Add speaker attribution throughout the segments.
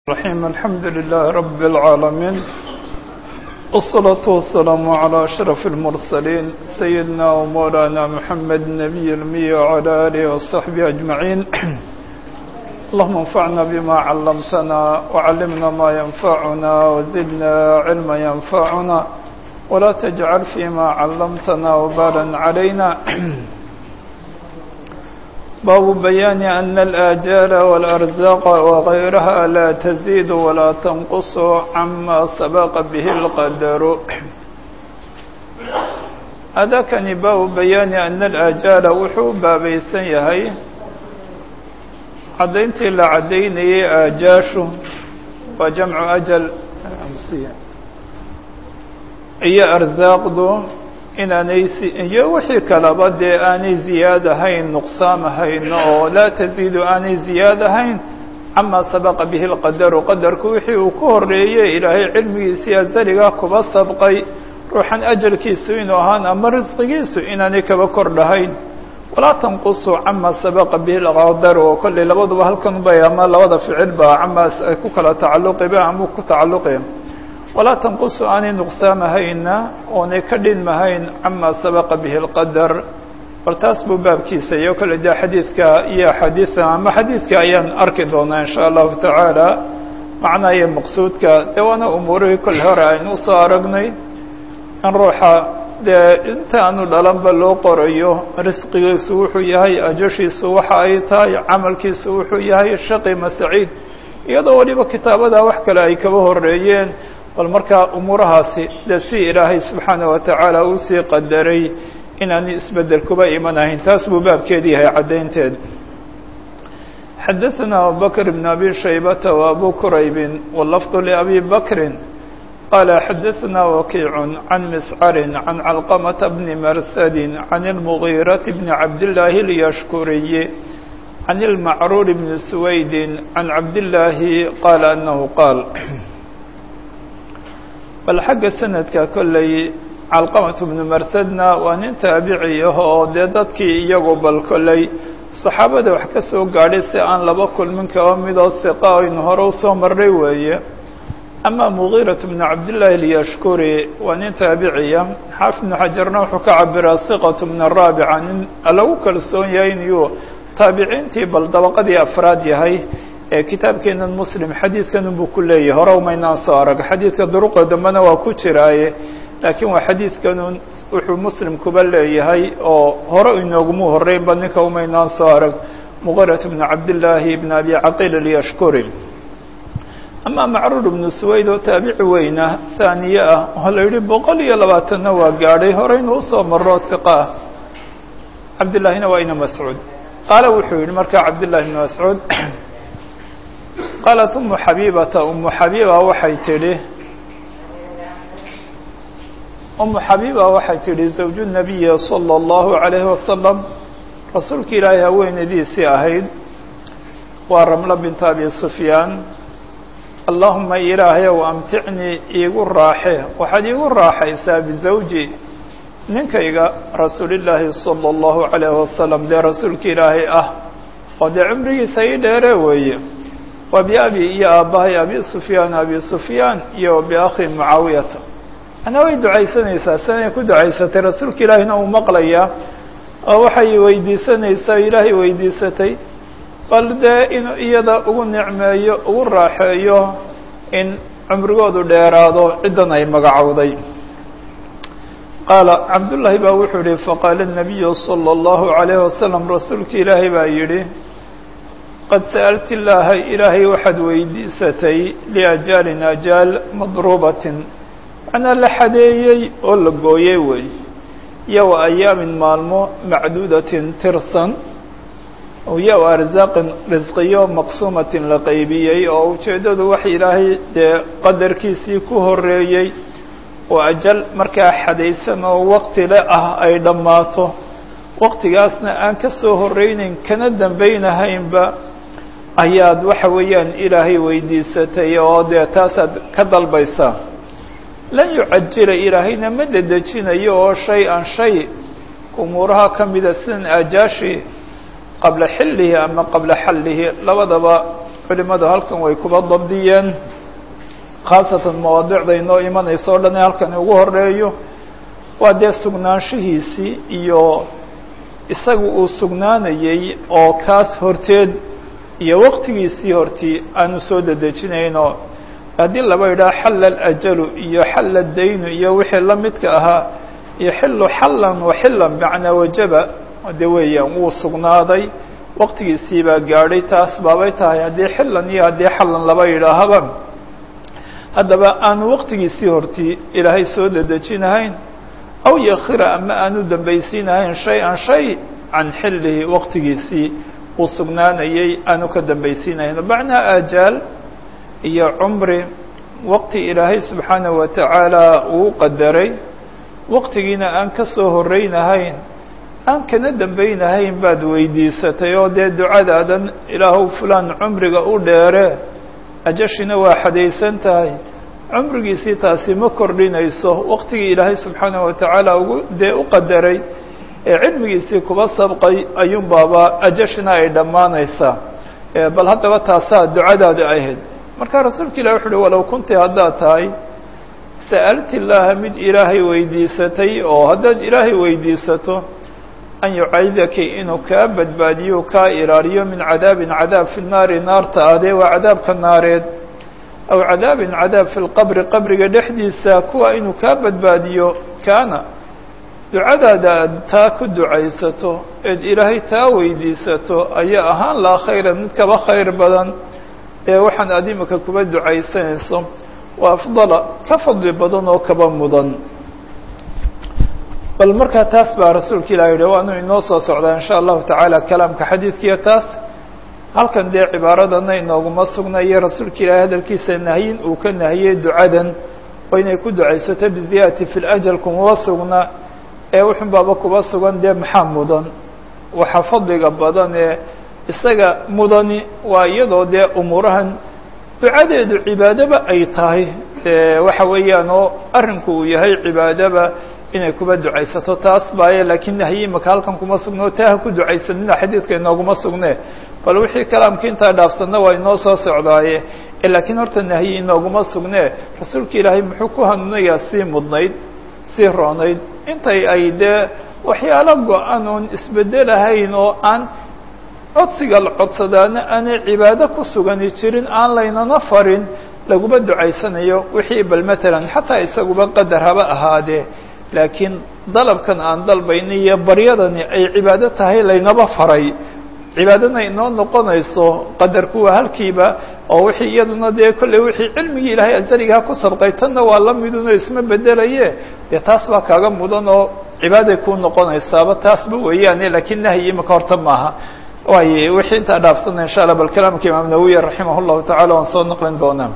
Speaker 1: الرحيم الحمد لله رب العالمين والصلاة والسلام على أشرف المرسلين سيدنا ومولانا محمد النبي المي وعلى آله وصحبه أجمعين اللهم انفعنا بما علمتنا وعلمنا ما ينفعنا وزدنا علما ينفعنا ولا تجعل فيما علمتنا وبالا علينا باب بيان أن الآجال والأرزاق وغيرها لا تزيد ولا تنقص عما سبق به القدر هذا كان باب بيان أن الآجال وحو بابيسن يهي عدينتي لعديني آجاش وجمع أجل أمسية هي أرزاق دو inaanay iyo wixii kalaba dee aanay ziyaad ahayn nuqsaam ahayn oo laa taziidu aanay ziyaad ahayn camaa sabaqa bihi lqadaru qadarku wixii uu ku horeeyey ilaahay cilmigiisii azaligaa kuba sabqay ruuxan ajalkiisu inuu ahaan ama risqigiisu inaanay kaba kordhahayn walaa tanqusu camaa sabaqa bihi lqadaru oo kollay labaduba halkan bay ama labada ficil ba camaas ay ku kala tacalluqiba ama ku tacalluqi walaa tanqusu aanay nuqsaamahayna oonay ka dhinmahayn camaa sabaqa bihi lqadar bal taas buu baabkiisa iyo kale dee xadiidka iyo axaadiida ama xadiidka ayaan arki doonaa insha allahu tacaala macnaha iyo maqsuudka dee waana umuurihii kolle hore aynu usoo aragnay in ruuxa dee inta aanu dhalanba loo qorayo risqigiisu wuxuu yahay ajashiisu waxa ay tahay camalkiisu wuxuu yahay shaqi ma saciid iyadoo waliba kitaabada wax kale ay kaba horeeyeen bal markaa umuurahaasi dee si ilaahay subxaana wa tacaala uu sii qadaray inaanu isbedel kuba imanahayn taas buu baabkeedi yahay caddaynteed xadaثna abubakr bn abi shaybata وabu kuraybi wlafظ labi bakri qala xadaثna wakiic can miscari can calqamata bni marsadi can اlmugiiraةi bni cabdillaahi اlyashkuriyi can اlmacruur bni suwaydi can cabdillaahi qaala anahu qaal bal xagga sanadka kolley calqamatu bnu marsadna waa nin taabici ah oo dee dadkii iyagu bal kolley saxaabada wax ka soo gaadhay si aan laba kulmin kaba midoo hiqa aynu hore usoo marray weeye ama mugiirat bnu cabdillaahi alyashkuri waa nin taabiciya xaafid bnu xajarna wuxuu ka cabiraa hiqatu min araabica nin lagu kalsoon yahay inuu taabiciintii bal dabaqadii afraad yahay kitaabkeenan muslim xadiidkan buu ku leeyahay hore umaynaan soo arag xadiidka duruqa dambena waa ku jiraaye laakiin waa xadiidkanun wuxuu muslim kuba leeyahay oo hore inoogumu horeynba ninka umaynaan soo arag muqirat bnu cabdillaahi bn abi caqiil alyashkuri ama macruur ibnu suwayd oo taabici weyna haaniye ah oo la yihi boqol iyo labaatanna waa gaadhay horeynu usoo maro hiqa ah cabdillaahina waa ina mascuud qaala wuxuu yihi markaa cabdillahi ibn mascuud qaalat umu xabiibata umu xabiiba waxay tidhi umu xabiiba waxay tidhi zawju nabiyi salى اllahu عalayhi wasalam rasuulka ilaahay haweenadiisii ahayd waa ramlo binta abi sufyaan allahuma ilaahayow amticnii iigu raaxe waxaad iigu raaxaysaa bizawji ninkayga rasuulillaahi salى اllahu عalayhi wasalam dee rasuulka ilaahay ah oo dee cumrigiisa ii dheere weeye wa biabi iyo aabbahay abi sufyaan abi sufyaan iyo biakhi mucaawiyata manaa way ducaysanaysaa siday ku ducaysatay rasuulka ilaahina uu maqlayaa oo waxay weydiisanaysaa ilaahay weydiisatay bal dee inuu iyada ugu nicmeeyo ugu raaxeeyo in cumrigoodu dheeraado ciddan ay magacowday qaala cabdullaahi baa wuxuu yihi faqaala الnabiyu salى اllahu عalayhi wasalam rasuulka ilaahay baa yidhi qad sa'alti illaaha ilaahay waxaad weydiisatay liajaalin ajaal madruubatin macnaa la xadeeyey oo la gooyey wey iyo wa ayaamin maalmo macduudatin tirsan iyo wa arsaaqin risqiyo maqsuumatin la qeybiyey oo ujeeddadu wax ilaahay dee qadarkiisii ku horeeyey oo ajal markaa xadaysan oo waqti le ah ay dhammaato waqtigaasna aan ka soo horeyneyn kana dambaynahaynba ayaad waxa weeyaan ilaahay weydiisatay oo dee taasaad ka dalbaysaa lan yucajila ilaahayna ma dedejinayo oo shay an shay umuuraha ka mida sidan aajaashi qabla xillihi ama qabla xallihi labadaba culimadu halkan way kuba dabdiyeen khaasatan mawaadicda inoo imanayso o dhan ee halkan ugu horeeyo waa dee sugnaanshihiisii iyo isaga uu sugnaanayey oo kaas horteed iyo waqtigiisii hortii aanu soo dedejinayno haddii laba yidhaha xalla alajalu iyo xalla daynu iyo wixii la midka ahaa yoxilu xallan waxillan macnaa wajaba de weeyaan wuu sugnaaday waqtigiisii baa gaadhay taas baabay tahay haddii xillan iyo haddii xallan laba yidhaahaba haddaba aanu waqtigiisii hortii ilaahay soo dedejinahayn aw yakhira ama aanu dambaysiinahayn shay-an shay can xillihi waqtigiisii uu sugnaanayey aanu ka dambaysiinahayn macnaa aajaal iyo cumri waqti ilaahay subxaanahu watacaala uu qadaray waqtigiina aan ka soo horeynahayn aan kana dambeynahayn baad weydiisatay oo dee ducadaadan ilaahow fulaan cumriga u dheere ajashina waa xadaysan tahay cumrigiisii taasi ma kordhinayso waqtigii ilaahay subxaanahu watacaala ugu dee u qadaray ee cilmigiisii kuba sabqay ayuun baaba ajashina ay dhammaanaysaa bal haddaba taasaa ducadaadu ahayd marka rasuulka ilah wuxu uhi walow kunti haddaad tahay sa'alti llaaha mid ilaahay weydiisatay oo haddaad ilaahay weydiisato an yucaydaki inuu kaa badbaadiyo kaa ilaaliyo min cadaabin cadaab fi naari naarta adee waa cadaabka naareed aw cadaabin cadaab fi lqabri qabriga dhexdiisa kuwa inuu kaa badbaadiyo kaana ducadaada aad taa ku ducaysato eed ilaahay taa weydiisato ayaa ahaan laha khayran mid kaba khayr badan ee waxaan aad imika kuba ducaysanayso waa afdala ka fadli badan oo kaba mudan bal markaa taas baa rasuulka ilah yihi waanu inoo soo socdaa in sha allahu tacaala kalaamka xadiidkiiyo taas halkan dee cibaaradana inooguma sugnayo rasuulka ilaahay hadalkiisa nahyin uu ka nahiyey ducadan oo inay ku ducaysato biziyaadati fi lajal kumaba sugna ee wuxun baaba kuba sugan dee maxaa mudan waxa fadliga badan ee isaga mudani waa iyadoo dee umuurahan ducadeedu cibaadaba ay tahay waxa weeyaan oo arrinku uu yahay cibaadaba inay kuba ducaysato taas baaye laakiin nahyi imaka halkan kuma sugno taa ha ku ducaysanina xadiidka inooguma sugne bal wixii kalaamka intaa dhaafsanna waa inoo soo socdaaye laakiin horta nahyi inooguma sugne rasuulka ilaahay muxuu ku hanuunayaa sii mudnayd sii roonayd intay ay dee waxyaalo go-an oon isbedelahayn oo aan codsiga la codsadaana aanay cibaado ku sugani jirin aan laynana farin laguma ducaysanayo wixii bal matalan xataa isaguba qadar haba ahaadee laakiin dalabkan aan dalbayna iyo baryadani ay cibaado tahay laynaba faray cibaadana inoo noqonayso qadarku waa halkiiba oo wixii iyaduna dee kolley wixii cilmigii ilaahay azaligaha ku sabqay tanna waa la midunoo isma bedelaye dee taas baa kaaga mudan oo cibaaday kuu noqonaysaaba taasba weeyaane laakiin nahyi imika horta maaha waaye wixii intaa dhaafsana insha allah bal kalaamka imaam nawawi raximah llahu tacala waan soo naqlin doonaa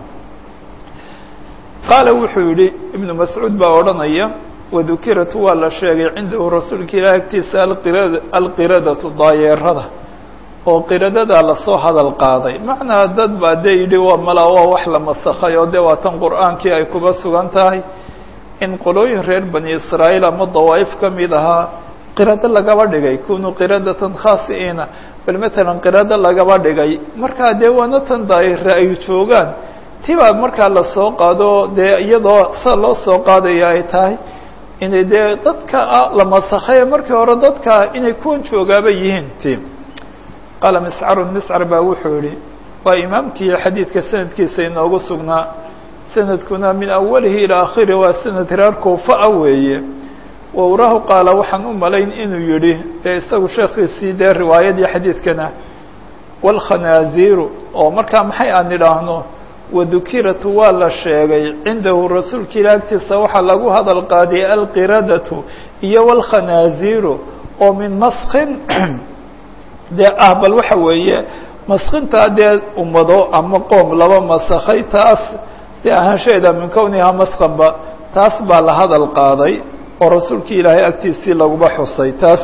Speaker 1: qaala wuxuu yihi ibnu mascuud baa odhanaya wadukirat waa la sheegay cindahu rasuulka ilahi agtiisa alqirad alqiradatu daayeerada oo qiradadaa lasoo hadal qaaday macnaa dad baa dee yidhi waa mala waa wax la masakhay oo dee waa tan qur'aankii ay kuba sugan tahay in qolooyin reer bani israa'iil ama dawaa'if ka mid ahaa qirado lagaba dhigay kunuu qiradatan khaasiina bal matalan qirado lagaba dhigay markaa dee waana tan daayire ay joogaan tibaa markaa lasoo qaado dee iyadoo sa loo soo qaadaya ay tahay inay dee dadka la masakhaye markii hore dadka inay kuwan joogaaba yihiin ti qaala miscarun miscar baa wuxuu yihi waa imaamkii xadiidka sanadkiisa inoogu sugnaa sanadkuna min awalihi ilaa akhiri waa sanad reer kuufa-a weeye wawrahu qaala waxaan u malayn inuu yihi dee isagu sheekhiisii dee riwaayadii xadiidkana wاlkhanaaziiru oo markaa maxay aan idhaahno wadukiratu waa la sheegay cindahu rasuulka ila agtiisa waxaa lagu hadal qaadiyay alqiradatu iyo wاlkhanaaziiru oo min maskin dee ah bal waxa weeye maskintaa dee ummado ama qoom laba masakhay taas dee ahaanshaheeda min kownihaa maskanba taas baa la hadal qaaday oo rasuulkii ilaahay agtiisii laguba xusay taas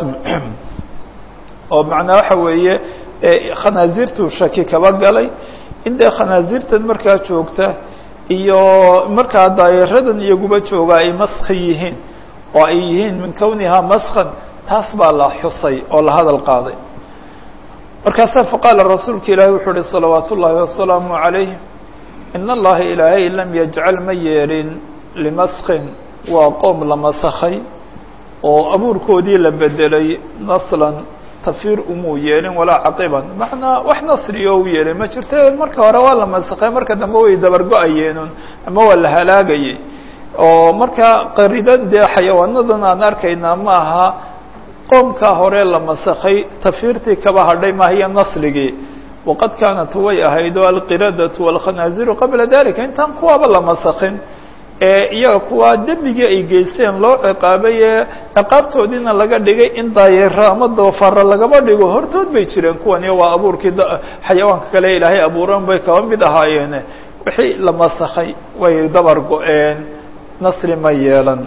Speaker 1: oo macnaa waxa weeye khanaasiirtuu shaki kaba galay in dee khanaasiirtan markaa joogta iyo markaa daayaradan iyaguba jooga ay maski yihiin oo ay yihiin min kownihaa maskan taas baa la xusay oo la hadal qaaday markaasaa faqaala rasuulka ilaahi wuxuu uhi salawaat ullaahi wasalaamu calayh in allaha ilaahay lam yajcal ma yeelin limaskin waa qoom la masakhay oo abuurkoodii la bedelay naslan tafiir umuu yeelin walaa caqiban macnaa wax nasriyo u yeelay ma jirte marka hore waa la masakhay marka dambe way dabargo-ayeenun ama waa la halaagayay oo marka qaridan dee xayawaanadan aan arkaynaa ma aha qoomkaa hore la masakhay tafiirtii kaba hadhay maahiyo nasligii waqad kaanat way ahayd o alqiradatu walkhanaaziru qabla dalika intaan kuwaaba la masakhin ee iyaga kuwaa dembigii ay geysteen loo ciqaabay ee ciqaabtoodiina laga dhigay in daayeero ama doofaara lagaba dhigo hortood bay jireen kuwani waa abuurkii xayawaanka kale ilaahay abuuran bay kaba mid ahaayeene wixii la masakhay way dabar go-een nasri ma yeelan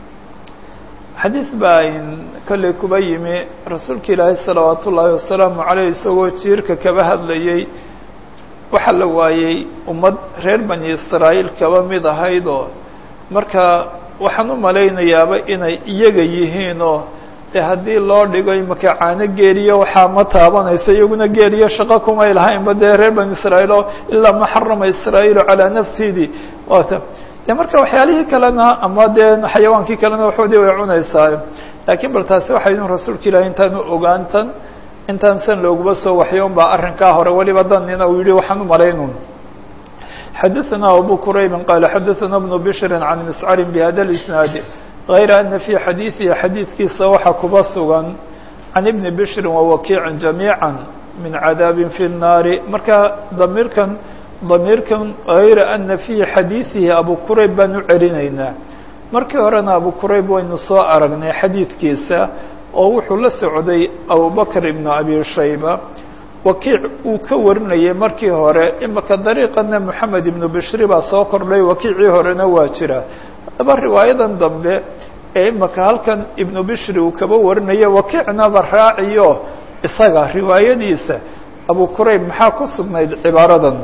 Speaker 1: xadiis baa kolley kuba yimi rasuulka ilaahay salawaat ullaahi wasalaamu caleyh isagoo jiirka kaba hadlayay waxaa la waayey ummad reer bani israa'iil kaba mid ahayd oo marka waxaan u malaynayaaba inay iyaga yihiin oo dee haddii loo dhigo imaka caano geeliyo waxaa ma taabanayso iyaguna geeliyo shaqo kumay lahaynba dee reer bani israa'iil oo ilaa ma xarama israa'iilu calaa nafsidii waata de marka waxyaalihii kalena ama dee xayawaankii kalena waxoodii way cunaysaa laakiin bal taasi waxay idin rasuulka ilahi intaanu ogaantan intaan san looguma soo waxyoon baa arrinkaa hore weliba danina uu yihi waxaan u malaynun xadaثana abu quraybi qaala xadaثana bnu bishri can miscari bihada اisnaadi غayra ana fii xadiiثihi xadiidkiisa waxaa kuba sugan can ibni bishri wawakiicin jamiiعa min cadaabi fi الnaari marka damiirkan damiirkan غayra ana fii xadiiثihi abu qurayb baan u celinaynaa markii horena abu qurayb waynu soo aragnay xadiidkiisa oo wuxuu la socday abubakr ibnu abi shayba wakiic uu ka warinayay markii hore imaka dariiqana moxamed ibnu bishri baa soo kordhay wakiicii horena waa jira haddaba riwaayadan dambe ee imaka halkan ibnu bishri uu kaba warinaya wakiicnaba raaciyo isaga riwaayadiisa abu qurayb maxaa ku sugnayd cibaaradan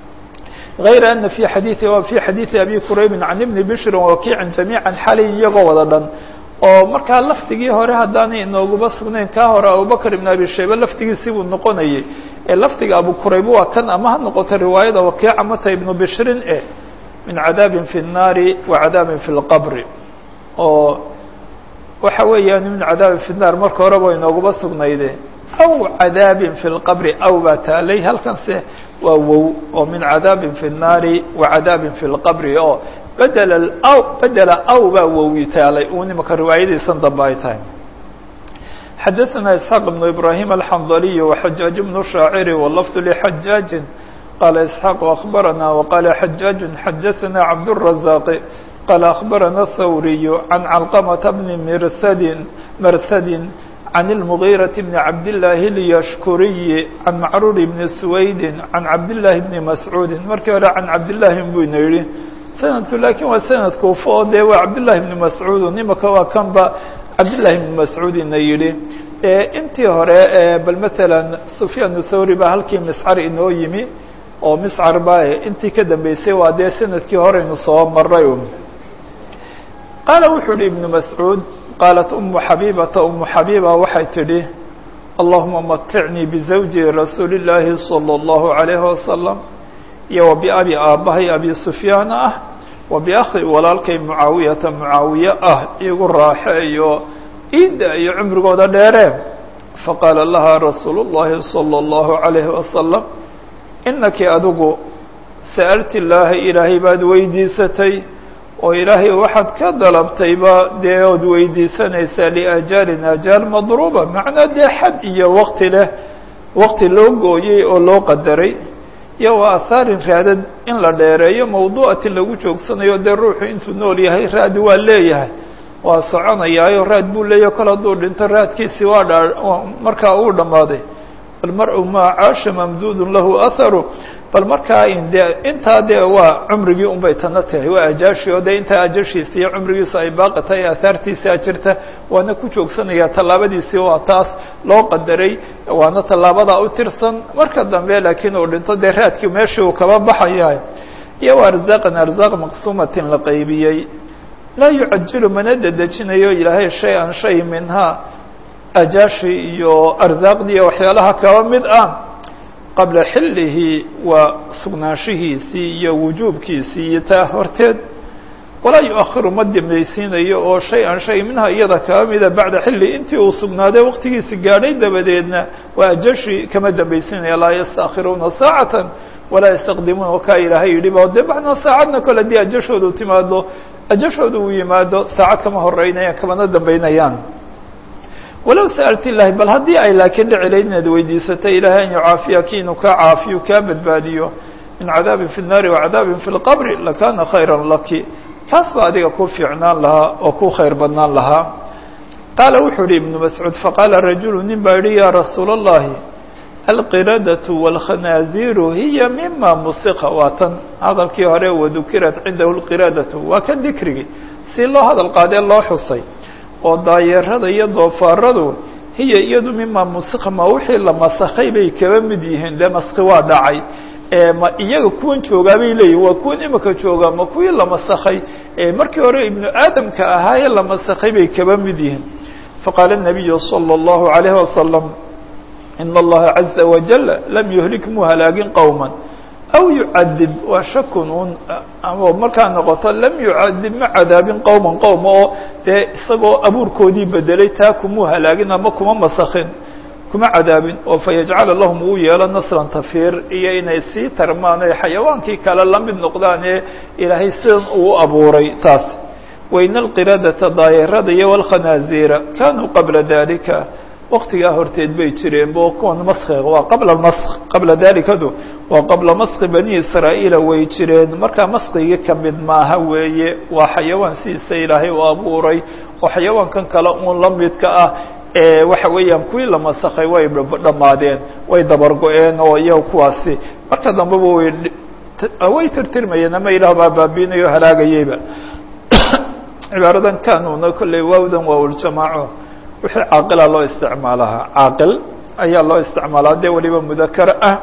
Speaker 1: غayra ana fi xadiiثi wa fi xadiiثi abi quraybi can ibni bishri wakiicin jamiiعa xalay iyagoo wada dhan oo markaa lafdigii hore haddaanay inooguba sugnayn kaa hore abubakr ibn abi shayba laftigiisii buu noqonayay ee lafdiga abu qurayb waa kan ama ha noqoto riwaayada wakiica mata ibnu bishrin eh min cadaabin fi الnaari wa cadaabin fi اlqabri oo waxa weeyaan min cadaabin fi الnaar marka horeba inooguba sugnayde aw cadaabin fi اlqabri aw baa taalay halkanse waa wow oo min cadaabin fi الnaari wa cadaabin fi اlqabri oo bedel aw bedela aw baa wowi taalay uu nimaka riwaayadiisan dambe ay tahay xadaثana isxaaq ibnu ibrahim alxandaliy waxajaaج bnu shaaciri walafdu lxajaaji qaala isxaaq akbarana waqaala xajaaج xadaثana cabdالrazaq qaala akbarana thawriy can calqamata bni mirsadin marsadin can اlmugiiraةi bni cabdillaahi اlyashkuriyi can macruur bni suwaydi can cabdillaahi bni mascuudi markii hore can cabdillaahi buyna yihi sanadku laakiin waa sanad kuufo oo dee waa cabdillaahi bni mascuud nimaka waa kanba cabdillaahi bni mascuudina yidhi intii hore bal matalan sufyaan thawri baa halkii miscar inoo yimi oo miscar ba intii ka dambeysay waa dee sanadkii horeynu soo maray qaala wuxuu yihi ibnu mascuud qaalat umu xabiibata umu xabiiba waxay tidhi allahuma maticnii bizawji rasuuli illaahi salى اllahu عalayhi wasalam iyo wa biabi aabbahay abi sufyaana ah wa biakhi walaalkay mucaawiyata mucaawiye ah igu raaxeeyo iida iyo cumrigooda dheeree faqaala laha rasuulu اllahi salى اllahu عalayhi wasalam inaki adigu sa'alti illaaha ilaahay baad weydiisatay oo ilaahay waxaad ka dalabtayba dee ood weydiisanaysaa liajaalin ajaal madruuba macnaa dee xad iyo wakti leh wakti loo gooyey oo loo qadaray iyo wa ahaarin raadad in la dheereeyo mawduucati lagu joogsanayo dee ruuxu intuu nool yahay raad waa leeyahay waa soconayaayo raad buu leeyahy kol hadduu dhinto raadkiisii waa dha markaa uu dhammaaday bal mar-u maa caasha mamduudun lahu aharu bal markaa de intaa dee waa cumrigii un bay tana tahay waa ajaashi oo dee intaa ajashiisa iyo cumrigiisu ay baaqi tahay aahaartiisaa jirta waana ku joogsanayaa tallaabadiisii waa taas loo qadaray waana tallaabadaa u tirsan marka dambe laakiin uu dhinto dee raadkii meeshii uu kaba baxayahay iyo wa arzaaqan arzaaq maqsuumatin la qaybiyey laa yucajilu mana dedejinayo ilaahay shay-an shay minhaa ajaashi iyo arsaaqdii waxyaalaha kaba mid ah qabla xillihi waa sugnaanshihiisii iyo wujuubkiisii iyo taa horteed walaa yu-ahiru ma dambaysiinayo oo shay an shay minha iyada kaba mida bacda xilli intii uu sugnaaday waqtigiisi gaadhay dabadeedna waa ajashi kama dambaysiinaya laa yastaakhiruuna saacatan walaa yastaqdimuuna wakaa ilaahay yidhi ba dee macnaa saacadna kole haddii ajashoodu timaado ajashooda uu yimaado saacad kama horeynayaan kamana dambeynayaan walow sa'alti ilahi bal haddii ay laakiin dhici layd inaad weydiisatay ilaahay an yucaafiyaki inuu kaa caafiyo kaa badbaadiyo min cadaabin fi الnaari wacadaabin fi اlqabri lakana khayra laki kaas baa adiga ku fiicnaan lahaa oo ku khayr badnaan lahaa qaala wuxuu yihi ibnu mascuud faqaala rajulu nin baa yihi ya rasuula اllahi alqiradatu wاlkhanaaziru hiya mima musiqa waa tan hadalkii hore wadukirat cindahu lqiradatu waa kan dikrigii si loo hadal qaadee loo xusay oo daayeerada iyo doofaaradu hiya iyadu mima musiqa ma wixii la masakhay bay kaba mid yihiin dee maski waa dhacay ma iyaga kuwan joogaa bay leeyihin waa kuwan imika joogaa ma kuwii la masakhay markii hore ibnu aadamka ahaayee la masakhay bay kaba mid yihiin faqaala الnabiyu salى الlahu عalayhi wasalam in اllaha caza wajal lam yuhlik mu halaagin qowma aw yucadib waa shakun un oo markaa noqoto lam yucadib ma cadaabin qowman qowma oo dee isagoo abuurkoodii bedelay taa kumuu halaagin ama kuma masakhin kuma cadaabin oo fayajcala lahum uu yeelo naslan tafiir iyo inay sii tarmaan ee xayawaankii kale la mid noqdaan ee ilaahay sidan uu abuuray taas waina alqiradata daayarada iyo walkhanaaziira kanuu qabla dalika waktigaa horteed bay jireen bo kuwan maskiga waa qabla mask qabla dalikadu waa qabla maski bani israa'iila way jireen markaa maskigii kamid maaha weeye waa xayawaan sidiisa ilaahay u abuuray oo xayawaankan kale uun la midka ah waxa weeyaan kuwii la masakhay way dhammaadeen way dabargo-een oo iyaga kuwaasi marka dambeba way way tirtirmayeen ama ilaah baa baabiinayo halaagayeyba cibaaradan kanuna kolley waawdan waa uljamaaco wixii caaqila loo isticmaalahaa caaqil ayaa loo isticmaalaa dee waliba mudakar ah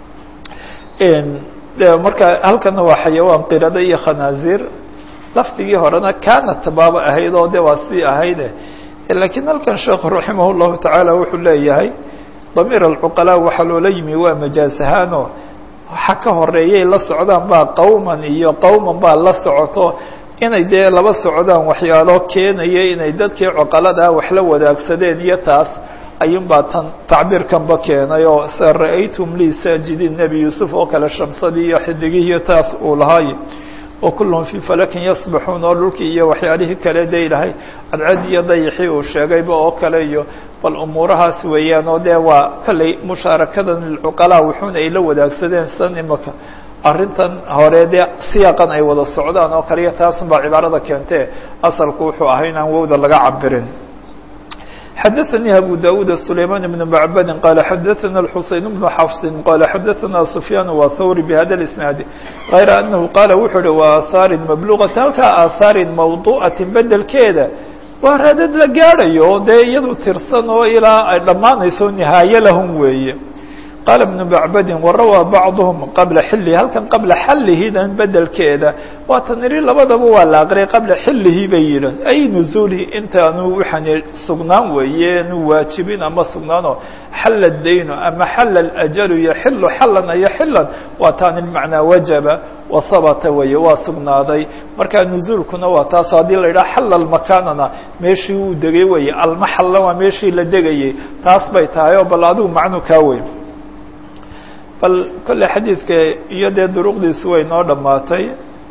Speaker 1: de marka halkana waa xayawaan qirada iyo khanaazir lafdigii horena kanat baaba ahayd oo de waa sidii ahayde lakiin halkan sheekhu raximah llahu tacaala wuxuu leeyahay damiir alcuqalaa waxaa loola yimi waa majaaz ahaano waxa ka horeeyay la socdaan baa qowman iyo qowman baa la socoto inay dee laba socdaan waxyaalo keenaya inay dadkii cuqaladaa wax la wadaagsadeen iyo taas ayuun baa tan tacbiirkanba keenay oo sa ra-aytum lii saajidiin nebi yuusuf oo kale shamsadii iyo xidigihii iyo taas uu lahaay wa kulluhum fii falakin yasbaxuun oo dhulkii iyo waxyaalihii kale de ilahay cadcad iyo dayixii uu sheegayba oo kale iyo bal umuurahaas weeyaan oo dee waa kolley mushaarakadan lilcuqalaa wuxuuna ay la wadaagsadeen san imaka arrintan hore dee siyaaqan ay wada socdaan oo kale iyo taasun baa cibaarada keentee asalku wuxuu ahaa inaan wowda laga cabirin xadaثnي أbو dاود سليمان بن معبد قال xadaثna الحuseين بن xفص qال xadaثna سفyان وthwr بhda الاسناaد غayr أنه qاl wuxuu hi وآثاar مبلغة halkaa آثاar موضوعaة bedelkeeda waa raadad la gaadhayo dee iyadu tirsan oo ilaa ay dhammaanayso نihaaye lahum weeye qال بن معبd وrawى bعضهم qabla xilihi halkan qabla xalihidan bedelkeeda waa taniri labadaba waa la aqriyay qabla xilihi bay yidhan ay nuزulihi intaanu waxaan sugnaan weeye nu waajibin ama sugnaano xal الdayn ama xal الأjل yaxilu xalan iyo xilan waa taani bmacnaa wajaba wasabata weeye waa sugnaaday marka nuزuulkuna waa taas haddii la yidhaha xal makanana meeshii uu degay weye almaxalla waa meeshii la degayey taas bay tahay oo bal adigu macnu kaa weyn bal kolle xadiidka iyo dee duruqdiisu way noo dhammaatay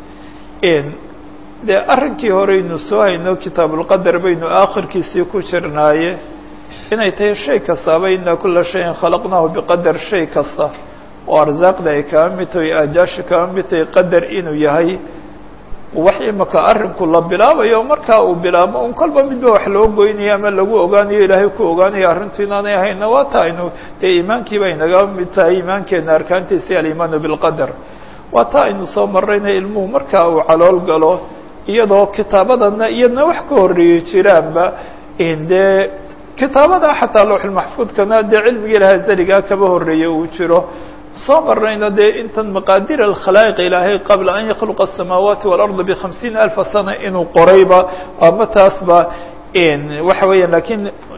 Speaker 1: dee arrinkii horeynu soo hayno kitaabulqadar baynu aakhirkiisii ku jirnaaye inay tahay shay kastaaba ina kula shayin khalaqnaahu biqadar shay kasta oo arsaaqda ay kaba mid tahay aajaashi kaba mid tahay qadar inuu yahay wax imaka arrinku la bilaabayo markaa uu bilaabo un kolba midba wax loo goynayo ama lagu ogaanayo ilaahay ku ogaanayo arrintu inaanay ahayna waa tahaynu dee iimaankiiba inaga mid tahay iimaankeena arkaantiisi alimaanu bilqadar waa taa aynu soo marayna ilmuhu markaa uu calool galo iyadoo kitaabadana iyadna wax ka horeeyey jiraanba dee kitaabada xataa lowxulmaxfuudkana dee cilmiga ilahay zaligaa kaba horeeye uu jiro soo marnayna dee intan maqaadir alkhalaa'iq ilaahay qabla an yakhluqa asamaawaati waalarda bikhamsiina alfa sana inuu qorayba ama taasba waxa weeyaan lakiin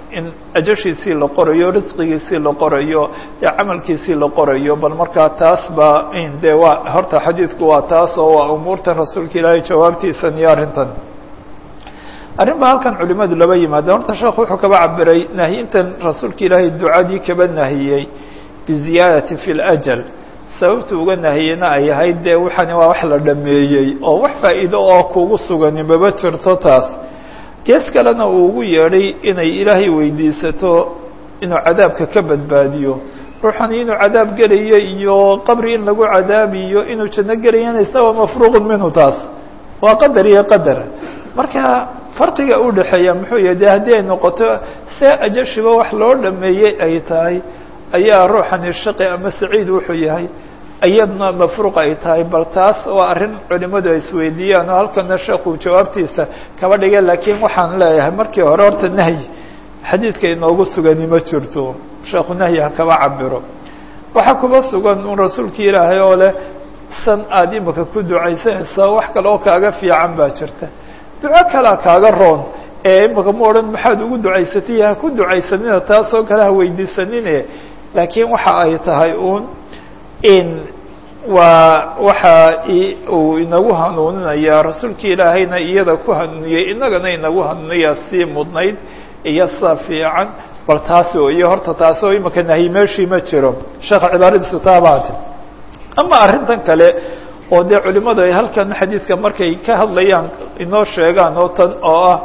Speaker 1: in ajashiisii la qorayo risqigiisii la qorayo iyo camalkiisii la qorayo bal markaa taas ba de waa horta xadiidku waa taas oo waa umuurtan rasuulka ilaahay jawaabtiisan iyo arrintan arrin ba halkan culimadu laba yimaadeen horta sheekhu wuxuu kaba cabiray nahyintan rasuulka ilaahay ducadii kaba nahiyey biziyaadati fi ljal sababta uga nahiyeyna ay ahayd dee waxani waa wax la dhameeyey oo wax faa'iido oo kugu sugani maba jirto taas gees kalena uu ugu yeedhay inay ilaahay weydiisato inuu cadaabka ka badbaadiyo ruuxani inuu cadaab gelayo iyo qabri in lagu cadaabiyo inuu janno gelayana isaga mafruuqun minhu taas waa qadar iyo qadar marka farqiga u dhexeeya muxuu yahay de haddii ay noqoto see ajashiba wax loo dhameeyey ay tahay ayaa ruuxani shaqi ama saciid wuxuu yahay iyadna mafruuq ay tahay bal taas waa arrin culimadu ay isweydiiyaan oo halkana sheekuu jawaabtiisa kaba dhigay laakiin waxaan leeyahay markii hore horta nahyi xadiidka inoogu sugani ma jirto sheekhu nahyi ha kaba cabiro waxaa kuba sugan un rasuulka ilaahay oo leh san aada imika ku ducaysanaysaa wax kale oo kaaga fiican baa jirta duco kalea kaaga roon ee imika ma odhan maxaad ugu ducaysatay ha ku ducaysanina taasoo kale ha weydiisanine laakiin waxa ay tahay uun in waa waxa uu inagu hanuuninaya rasuulka ilaahayna iyada ku hanuuniyey inagana inagu hanuuniyaa sii mudnayd iyo sa fiican bal taasi iyo horta taasi oo imika nahyi meeshii ma jiro sheekha cibaaradiisu taabaati ama arrintan kale oo dee culimadu ay halkan xadiidka markay ka hadlayaan inoo sheegaan oo tan oo ah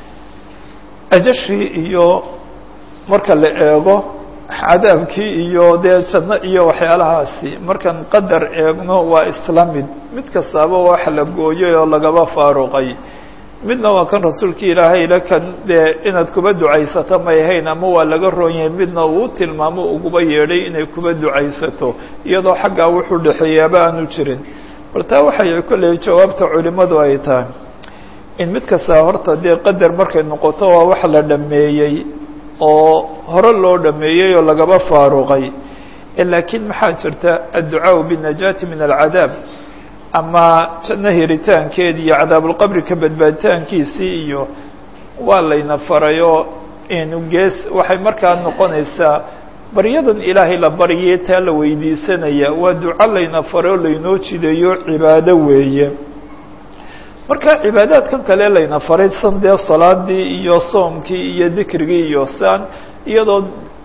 Speaker 1: ajashii iyo marka la eego cadaabkii iyo dee janno iyo waxyaalahaasi markaan qadar eegno waa isla mid mid kastaaba wax la gooyay oo lagaba faaruqay midna waa kan rasuulka ilaahay le kan dee inaad kuba ducaysato may ahayn ama waa laga roon yahay midna uu tilmaamo uguba yeedhay inay kuba ducaysato iyadoo xaggaa wuxuu dhexeeyaaba aanu jirin bal taa waxay kolley jawaabta culimadu ay tahay in mid kastaa horta dee qadar markay noqoto waa wax la dhameeyey oo hore loo dhameeyey oo lagaba faaruqay laakiin maxaa jirta adducaaءu bالnajaati min alcadaab ama janno hiritaankeedi iyo cadaabulqabri ka badbaaditaankiisii iyo waa layna farayo inu gees waxay markaa noqonaysaa baryadan ilaahay la baryay taa la weydiisanaya waa duco layna faray oo laynoo jideeyo cibaado weeye marka cibaadaadkan kale layna faray san dee salaadii iyo soomkii iyo dikrigii iyo saan iyadoo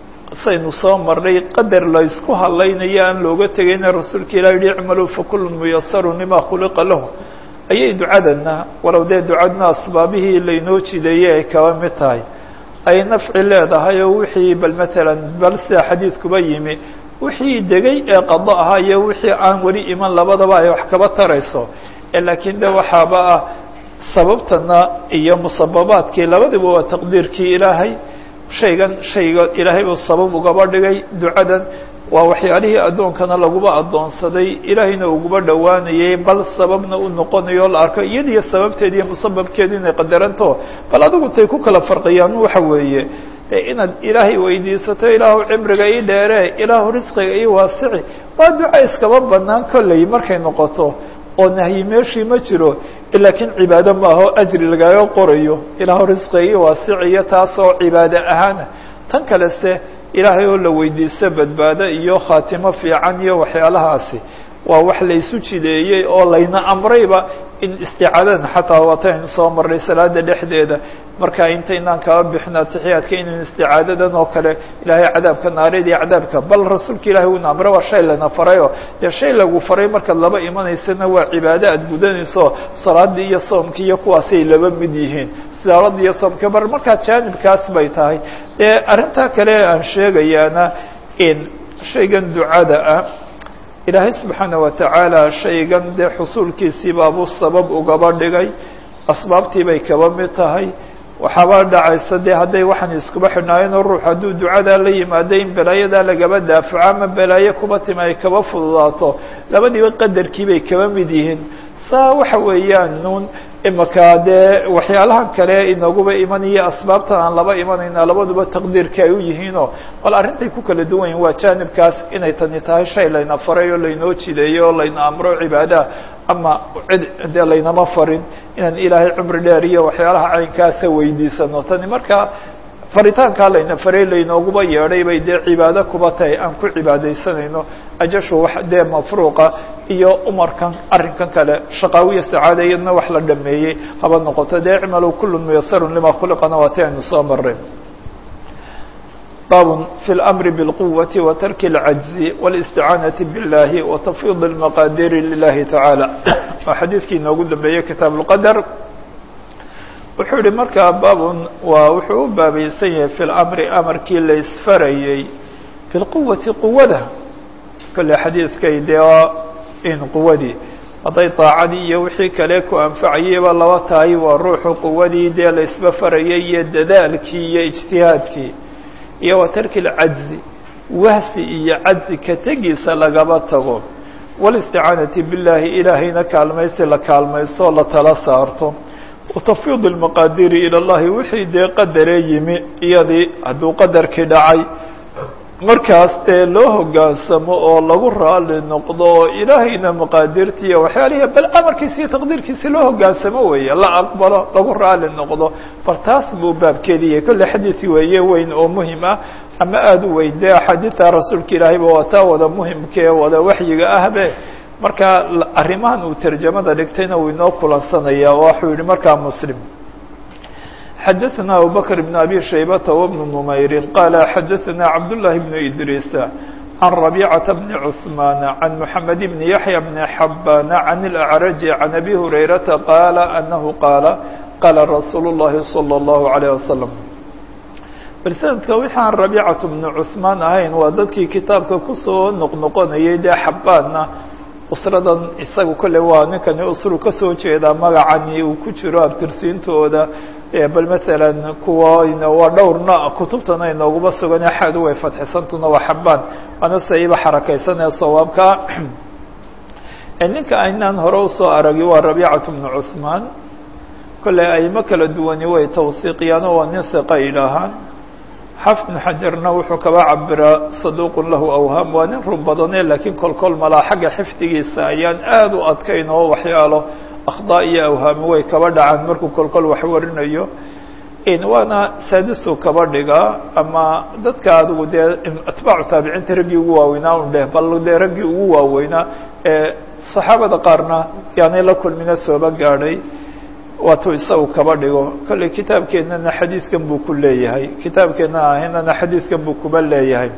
Speaker 1: saynu soo marnay qadar la isku hadlaynayo aan looga tegayna rasuulka ilah yihi icmaluu fakulun muyasaru lima khuliqa lahu ayay ducadana walow dee ducadna asbaabihii laynoo jideeyey ay kaba mid tahay ay nafci leedahay oo wixii bal matalan bal sida xadiidkuba yimi wixii degay ee qado ahaa iyo wixii aan weli iman labadaba ay wax kaba tarayso laakiin de waxaaba ah sababtana iyo musababaadkii labadiba waa taqdiirkii ilaahay shaygan shayga ilaahay uu sabab ugaba dhigay ducadan waa waxyaalihii addoonkana laguba addoonsaday ilaahayna uguba dhowaanayay bal sababna u noqonayo o la arko iyadiyo sababteedi iyo musababkeedu inay qadaranto bal adigu tay ku kala farqiyaan waxa weeye de inaad ilaahay weydiisato ilaahu cimriga ii dheere ilaahu risqiga ii waasici waa duca iskaba banaan kolley markay noqoto oo nahyi meeshii ma jiro laakiin cibaado maaho ajri lagaga qorayo ilaahu risqiga ii waasiciyo taasoo cibaado ahaana tan kalese ilaahay oo la weydiisto badbaado iyo khaatimo fiican iyo waxyaalahaasi waa wax laysu jideeyey oo layna amrayba in isticaadadan xataa waataynu soo marnay salaada dhexdeeda marka intaynaan kaba bixin atixiyaadka inaynu isticaadadan oo kale ilaahay cadaabka naareed iyo cadaabka bal rasuulka ilahay uuna amray waa shay lana farayo dee shay lagu faray markaad laba imanaysana waa cibaado aad gudanayso salaadii iyo soomkii iyo kuwaasay laba mid yihiin salaada iyo soomka bar markaa jaanibkaas bay tahay dee arrintaa kale aan sheegayaana in shaygan ducada ah ilaahay subxaana watacaala shaygan dee xusuulkiisii baabuu sabab ugaba dhigay asbaabtii bay kaba mid tahay waxaaba dhacaysa dee hadday waxaan iskuba xidhnaayeenoo ruux hadduu ducadaa la yimaado in balaayadaa lagaba daafaco ama balaayo kuba tima ay kaba fududaato labadiiba qadarkii bay kaba mid yihiin saa waxa weeyaan nuun imaka dee waxyaalahan kale inaguba imanayo asbaabtan aan laba imanayna labaduba taqdiirka ay u yihiinoo bal arrintay ku kala duwan yihin waa jaanibkaas inay tani tahay shay layna faray oo laynoo jideeyo oo layna amro cibaadaha ama cid dee laynama farin inaan ilaahay cumri dheer iyo waxyaalaha caynkaasa weydiisano tani marka faritaankaa layna faray laynooguba yeedhay bay dee cibaado kuba tahay aan ku cibaadaysanayno ajashu wax dee mafruuqa iyo umarkan arrinkan kale shaqaawiya sacaada iyadna wax la dhameeyey haba noqoto dee icmalu kulu muyasarun lima khuliqana waati aynu soo mareen bab في الأمر بالقوة وترك العجز والاستعاaنة بالله وتفويض المقادير لله تعالى waa xadيiثkii inoogu dambeeyey kitaaب الqدر wuxuu yihi markaa bab waa wuxuu u baabaysan yahay في الأمر أمرkii la isfarayey بالquwaةi quwada kole xadiiثkay dee in quwadii hadday طaacadii iyo wixii kale ku anfacayeyba laba tahay waa ruuxu quwadii dee la isba farayay iyo dadaalkii iyo اجتihaadkii iyo wa tarki اlcajzi wahsi iyo cajzi ka tegiisa lagaba tago wاlisticaanati biاllaahi ilaahayna kaalmaysi la kaalmaysto la tala saarto watafwiid اlmaqaadiri ilى اllahi wixii dee qadaree yimi iyadii hadduu qadarkii dhacay markaas dee loo hogaansamo oo lagu raali noqdo oo ilaahayna maqaadirtiiya waxyaalihi bal amarkiisi iyo taqdiirkiisi loo hogaansamo weeye la aqbalo lagu raali noqdo bal taas buu baabkeediiya kolle xadiid weeye weyn oo muhim ah ama aada u weyn dee axaadiidta rasuulka ilaahayba waa taa wada muhimkaee wada waxyiga ahbe marka arrimahan uu tarjamada dhigtayna wuu inoo kulansanaya oo waxuu yihi markaa muslim xdثna abu bكر بن أbي شhaybة وبن نmayr qال xdثna cabdاللahi بن إdrيس عن ربيcة بن عثمان عن محمد بن يحيى بن حبان عن الأعرج عن أbي هريرةa qال أنه qاaل qاla رsuuل اللhi صلى الله عليه وسلم bal snadka wixaan ربيcaة بن عثmaan ahayn waa dadkii kitaabka kusoo noqnoqonayay dee xabaanna usradan isaga kole waa ninkani usru kasoo jeedaa magacani uu ku jiro abtirsiintooda bal masalan kuwana waa dhowrna kutubtana inooguma sugan axadu way fadxisantuna waa xabaan waana saiba xarakaysanee sawaabka ninka aynaan hore usoo aragi waa rabiicatu bnu cuثmaan kolley aimo kala duwani way tawsiiqiyaan oo waa nin hiqa yidhaahaan xafid bn xajarna wuxuu kaba cabiraa saduuqun lahu awhaam waa nin run badane laakiin kolkol malaa xagga xifdigiisa ayaan aada u adkayn oo waxyaalo akhdaa iyo awhaami way kaba dhacaan markuu kolkol wax warinayo waana saadisu kaba dhigaa ama dadka adigu dee atbaacu taabiciinta raggii ugu waaweynaa un dheh bal dee raggii ugu waaweynaa ee saxaabada qaarna yaanay la kulmina sooba gaadhay waatuu isagu kaba dhigo kolley kitaabkeennana xadiidkan buu ku leeyahay kitaabkeenna ahaynana xadiidkan buu kuba leeyahay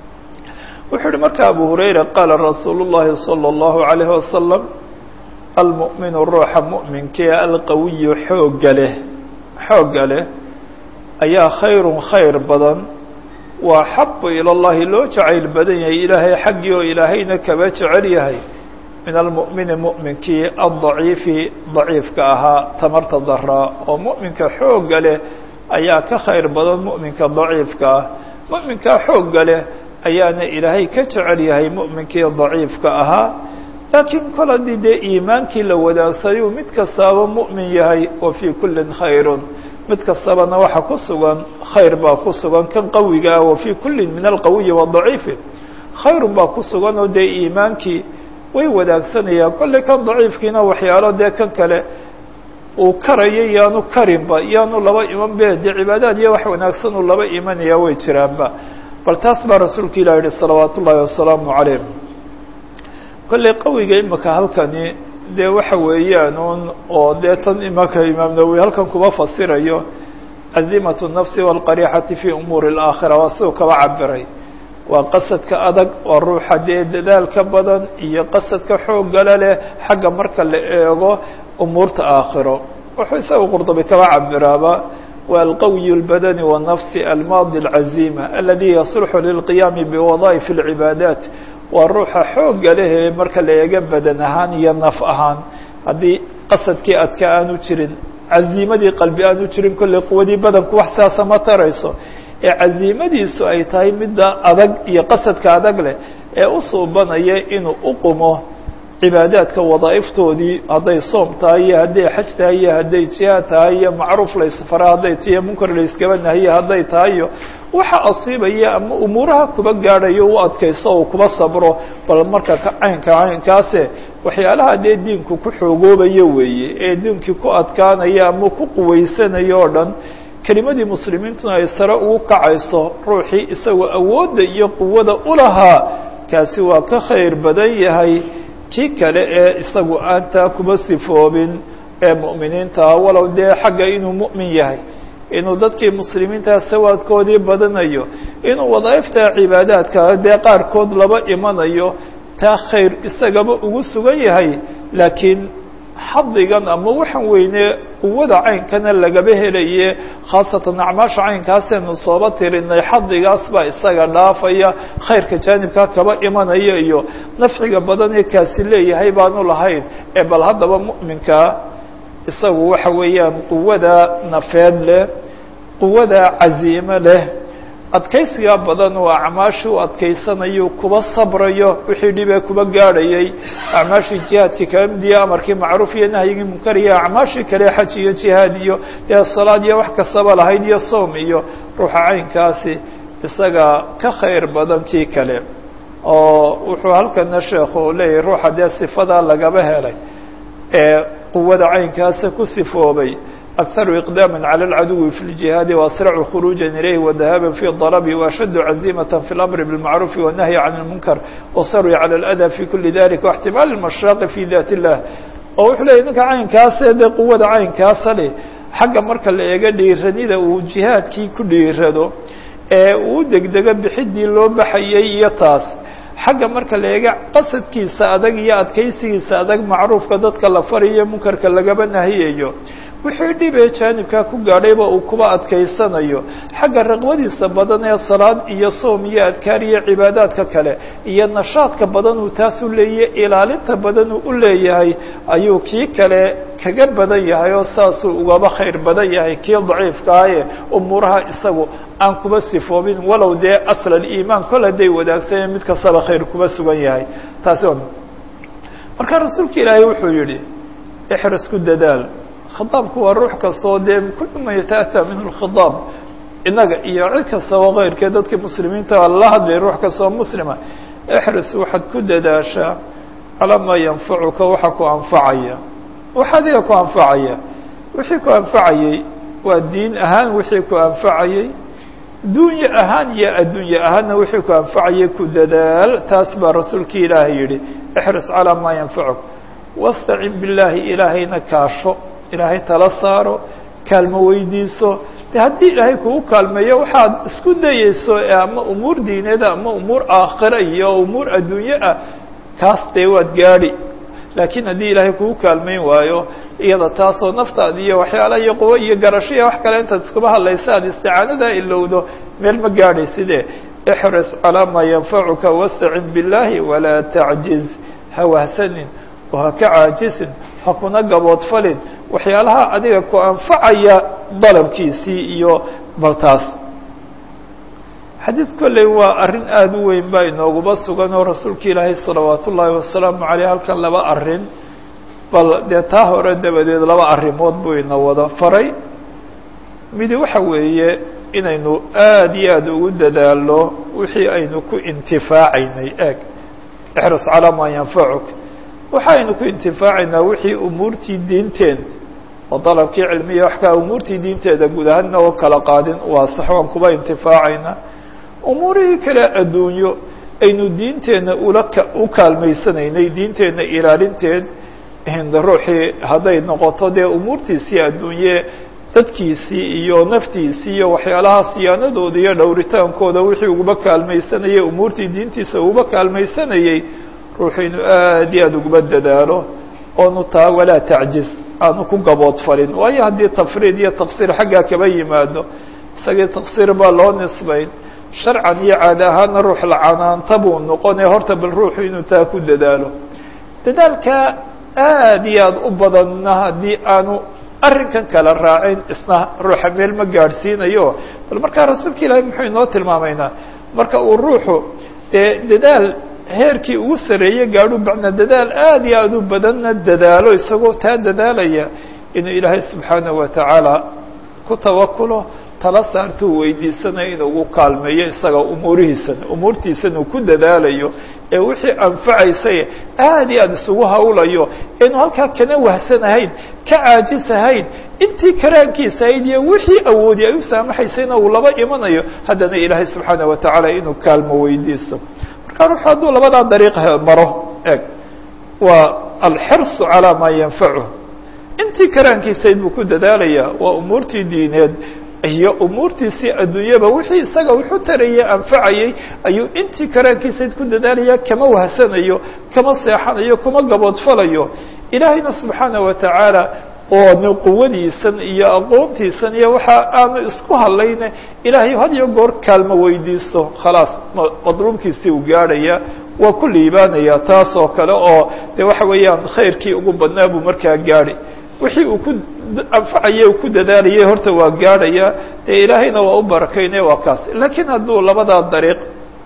Speaker 1: wuxuu uhi marka abu hurayra qaala rasuulu llahi salى اllahu عalayhi wasalam almu'minu ruuxa mu'minkee alqawiyu xoogga leh xoogga leh ayaa khayrun khayr badan waa xabu ila llahi loo jacayl badan yahay ilaahay xaggii oo ilaahayna kaba jecel yahay min almu'mini mu'minkii aldaciifi daciifka ahaa tamarta daraa oo mu'minka xoogga leh ayaa ka khayr badan mu'minka daciifka ah mu'minkaa xoogga leh ayaana ilaahay ka jecel yahay mu'minkii daciifka ahaa laakiin kol haddii dee iimaankii la wadaagsayu mid kastaaba mu'min yahay wa fii kullin khayrun mid kastabana waxa ku sugan khayr baa ku sugan kan qawiga ah wa fii kullin min alqawiyi wadaciifi khayrun baa ku sugan oo dee iimaankii way wadaagsanayaan kolley kan daciifkiina waxyaalo dee kan kale uu karayo yaanu karinba yaanu laba iman be dee cibaadaad iyo wax wanaagsan uu laba imanaya way jiraanba bal taas baa rasuulka ilah yihi salawaat ullaahi wasalaamu calayh kolley qawiga imika halkani dee waxa weeyaan un oo dee tan imaka imaam nawowi halkan kuma fasirayo cazimatu nafsi waalqariixati fi umuuri اlaakhira waa siduu kaba cabiray waa qasadka adag waa ruuxa dee dadaalka badan iyo qasadka xooggala leh xagga marka la eego umuurta aakhiro wuxuu isaga qurdubi kaba cabiraaba waa alqawiy اlbadani wالnafsi almaadi اlcazima aladi yaslxu lilqiyaami biwadaaئif اlcibaadaat waa ruuxa xoogga lehee marka la eega badan ahaan iyo naf ahaan haddii qasadkii adka aanu jirin caziimadii qalbi aanu jirin kolley quwadii badanku wax siaasa ma tarayso ee caziimadiisu ay tahay midda adag iyo qasadka adag leh ee u suubanaya inuu u qumo cibaadaadka wadaaiftoodii hadday soom tahay iyo hadday xaj tahay iyo hadday jihaad tahay iyo macruuf laysfara hadday tiyo munkar layskaba nahiye hadday tahayo waxa asiibaya ama umuuraha kuba gaadhayo u adkayso oo kuba sabro bal marka caynka caynkaase waxyaalaha dee diinku ku xoogoobayo weeye ee diinkii ku adkaanaya ama ku quwaysanayo oo dhan kelimadii muslimiintuna ay sare ugu kacayso ruuxii isagoo awoodda iyo quwada u lahaa kaasi waa ka khayr badan yahay kii kale ee isagu aan taa kuma sifoobin ee mu'miniintaa walow dee xagga inuu mu'min yahay inuu dadkii muslimiintaa sawaadkoodii badanayo inuu wadaaifta cibaadaadka dee qaarkood laba imanayo taa khayr isagaba ugu sugan yahay laakiin xadigan ama waxaan weyne quwada caynkana lagaba helaye khaasatan acmaasha caynkaasaynu sooba tirinay xadigaas baa isaga dhaafaya khayrka jaanibkaa kaba imanaya iyo nafciga badan ee kaasi leeyahay baanu lahayn ee bal haddaba mu'minka isagu waxa weeyaan quwada nafeed leh quwada caziime leh adkaysiga badan oo acmaashii u adkaysanayo kuba sabrayo wixii dhibee kuba gaadhayay acmaashii jihaadkii kala midiya amarkii macruuf iyo nahyigii munkar iyo acmaashii kale xaj iyo jihaad iyo dee salaad iyo wax kastaba lahayd iyo soom iyo ruuxa caynkaasi isaga ka khayr badan kii kale oo wuxuu halkana sheekhu leeyahay ruuxa dee sifadaa lagaba helay ee quwada caynkaasa ku sifoobay أكثر إقداما على العدو في الجهاد وأسرع خروجا إليه وذهابا في الضرب وأشد عزيمة في الأمر بالمعروف والنهي عن المنكر وصروا على الأذى في كل ذلك واحتمال المشاق في ذات الله oo wuxuu leeyay ninka caynkaasa dee quwada caynkaasa leh xagga marka la eega dhiiranida uu jihaadkii ku dhiirado ee uu degdego bixidii loo baxayay iyo taas xagga marka la eega qasadkiisa adag iyo adkaysigiisa adag macruufka dadka la fariyo munkarka lagaba nahiyayo wixii dhibee jaanibkaa ku gaadhayba uu kuba adkaysanayo xagga raqbadiisa badan ee salaad iyo soom iyo adkaar iyo cibaadaadka kale iyo nashaadka badan uu taas u leeyahy ilaalinta badan uu u leeyahay ayuu kii kale kaga badan yahay oo saasuu ugaba khayr badan yahay kii daciifkaaye umuuraha isagu aan kuba sifoobin walow dee asla iimaan kol hadday wadaagsaneen mid kastaba khayr kuba sugan yahay taasi marka rasuulka ilaahay wuxuu yihi ixris ku dadaal khidaabku waa ruux kastoo dee kullu man yataأtى minhu اlkhidaab inaga iyo cid kastaba keyrkee dadka muslimiinta la hadlay ruux kastoo muslima exris waxaad ku dadaashaa calaa maa yanfacuka waxa ku anfacaya waxa adiga ku anfacaya wixii ku anfacayey waa diin ahaan wixii ku anfacayey dunya ahaan iyo addunye ahaanna wixii ku anfacayay ku dadaal taas baa rasuulki ilaahay yihi exris calaa maa yanfacuka wastacin billaahi ilaahayna kaasho ilaahay tala saaro kaalmo weydiiso de haddii ilaahay kugu kaalmeeyo waxaad isku dayeyso ama umuur diineed ama umuur aakhira iyo umuur adduunye ah kaas dee waad gaadhi laakiin haddii ilaahay kugu kaalmeyn waayo iyada taasoo naftaada iyo waxyaala iyo quwo iyo garasho iyo wax kale intaad iskuba hadlaysa aad isticaanadaa ilowdo meel ma gaadhayside ixris calaa maa yanfacuka wastacin billaahi walaa tacjiz ha wahsanin oo ha ka caajisin ha kuna gaboodfalin waxyaalaha adiga ku anfacaya dalabkiisii iyo baltaas xadiid kolley waa arrin aada u weyn baa inooguba sugan oo rasuulka ilaahay salawaat ullaahi wasalaamu caleyh halkan laba arrin bal dee taa hore dabadeed laba arrimood buu ina wada faray midi waxa weeye inaynu aada iyo aada ugu dadaalno wixii aynu ku intifaacaynay eeg ixris calaa maa yanfacuk waxaynu ku intifaacaynaa wixii umuurtii diinteen oo dalabkii cilmiya wax kaa umuurtii diinteeda guud ahaanna oo kala qaadin waa sax waan kuba intifaacaynaa umuurihii kale adduunyo aynu diinteenna ula u kaalmaysanaynay diinteenna ilaalinteed ruuxii hadday noqoto dee umuurtiisii adduunye dadkiisii iyo naftiisii iyo waxyaalaha siyaanadooda iyo dhowritaankooda wixii uguba kaalmaysanayay umuurtii diintiisa uguba kaalmaysanayey ruuxu inuu aad iyo aada uguba dadaalo oonu taa walaa tacjiz aanu ku gaboodfalin waayo haddii tafriid iyo taqsiir xaggaa kaba yimaado isagii taqsiir baa loo nisbayn sharcan iyo caadi ahaana ruux lacanaanta buu noqonaya horta bal ruuxu inuu taa ku dadaalo dadaalka aad iyo aada u badanna haddii aanu arrinkan kala raacin isna ruuxa meel ma gaadhsiinayo bal markaa rasuulka ilaahay muxuu inoo tilmaamaynaa marka uu ruuxu dee dadaal heerkii ugu sareeye gaadhu bacna dadaal aada iyo aada u badanna dadaalo isagoo taa dadaalaya inuu ilaahay subxaanahu watacaala ku tawakulo tala saartuu weydiisanaya inuu ugu kaalmeeyo isaga umuurihiisana umuurtiisana uu ku dadaalayo ee wixii anfacaysay aad iyo aad isugu hawlayo inuu halkaa kana wahsanahayn ka caajisahayn intii karaankiisa ahayd iyo wixii awoodi ay u saamaxaysayna uu laba imanayo haddana ilaahay subxaana wa tacaala inuu kaalmo weydiisto marka ruuxu hadduu labadaa dariiq maro eg waa alxirsu calaa maa yanfacuh intii karaankiisayd buu ku dadaalaya waa umuurtii diineed iyo umuurtiisii adduunyaba wixii isaga wuxuu tarayay anfacayay ayuu intii karaankiisayd ku dadaalaya kama wahsanayo kama seexanayo kuma gaboodfalayo ilaahayna subxaana wa tacaala oo quwadiisan iyo aqoontiisan iyo waxa aanu isku hadlayne ilaahay had iyo goor kaalmo weydiisto khalaas madluubkiisii uu gaadhaya waa ku liibaanaya taas oo kale oo de waxa weeyaan khayrkii ugu badnaa buu markaa gaadhi wixii uu ku anfacaya ku dadaalayay horta waa gaadhaya dee ilaahayna waa u barakaynaya waa kaas laakiin hadduu labadaa dariiq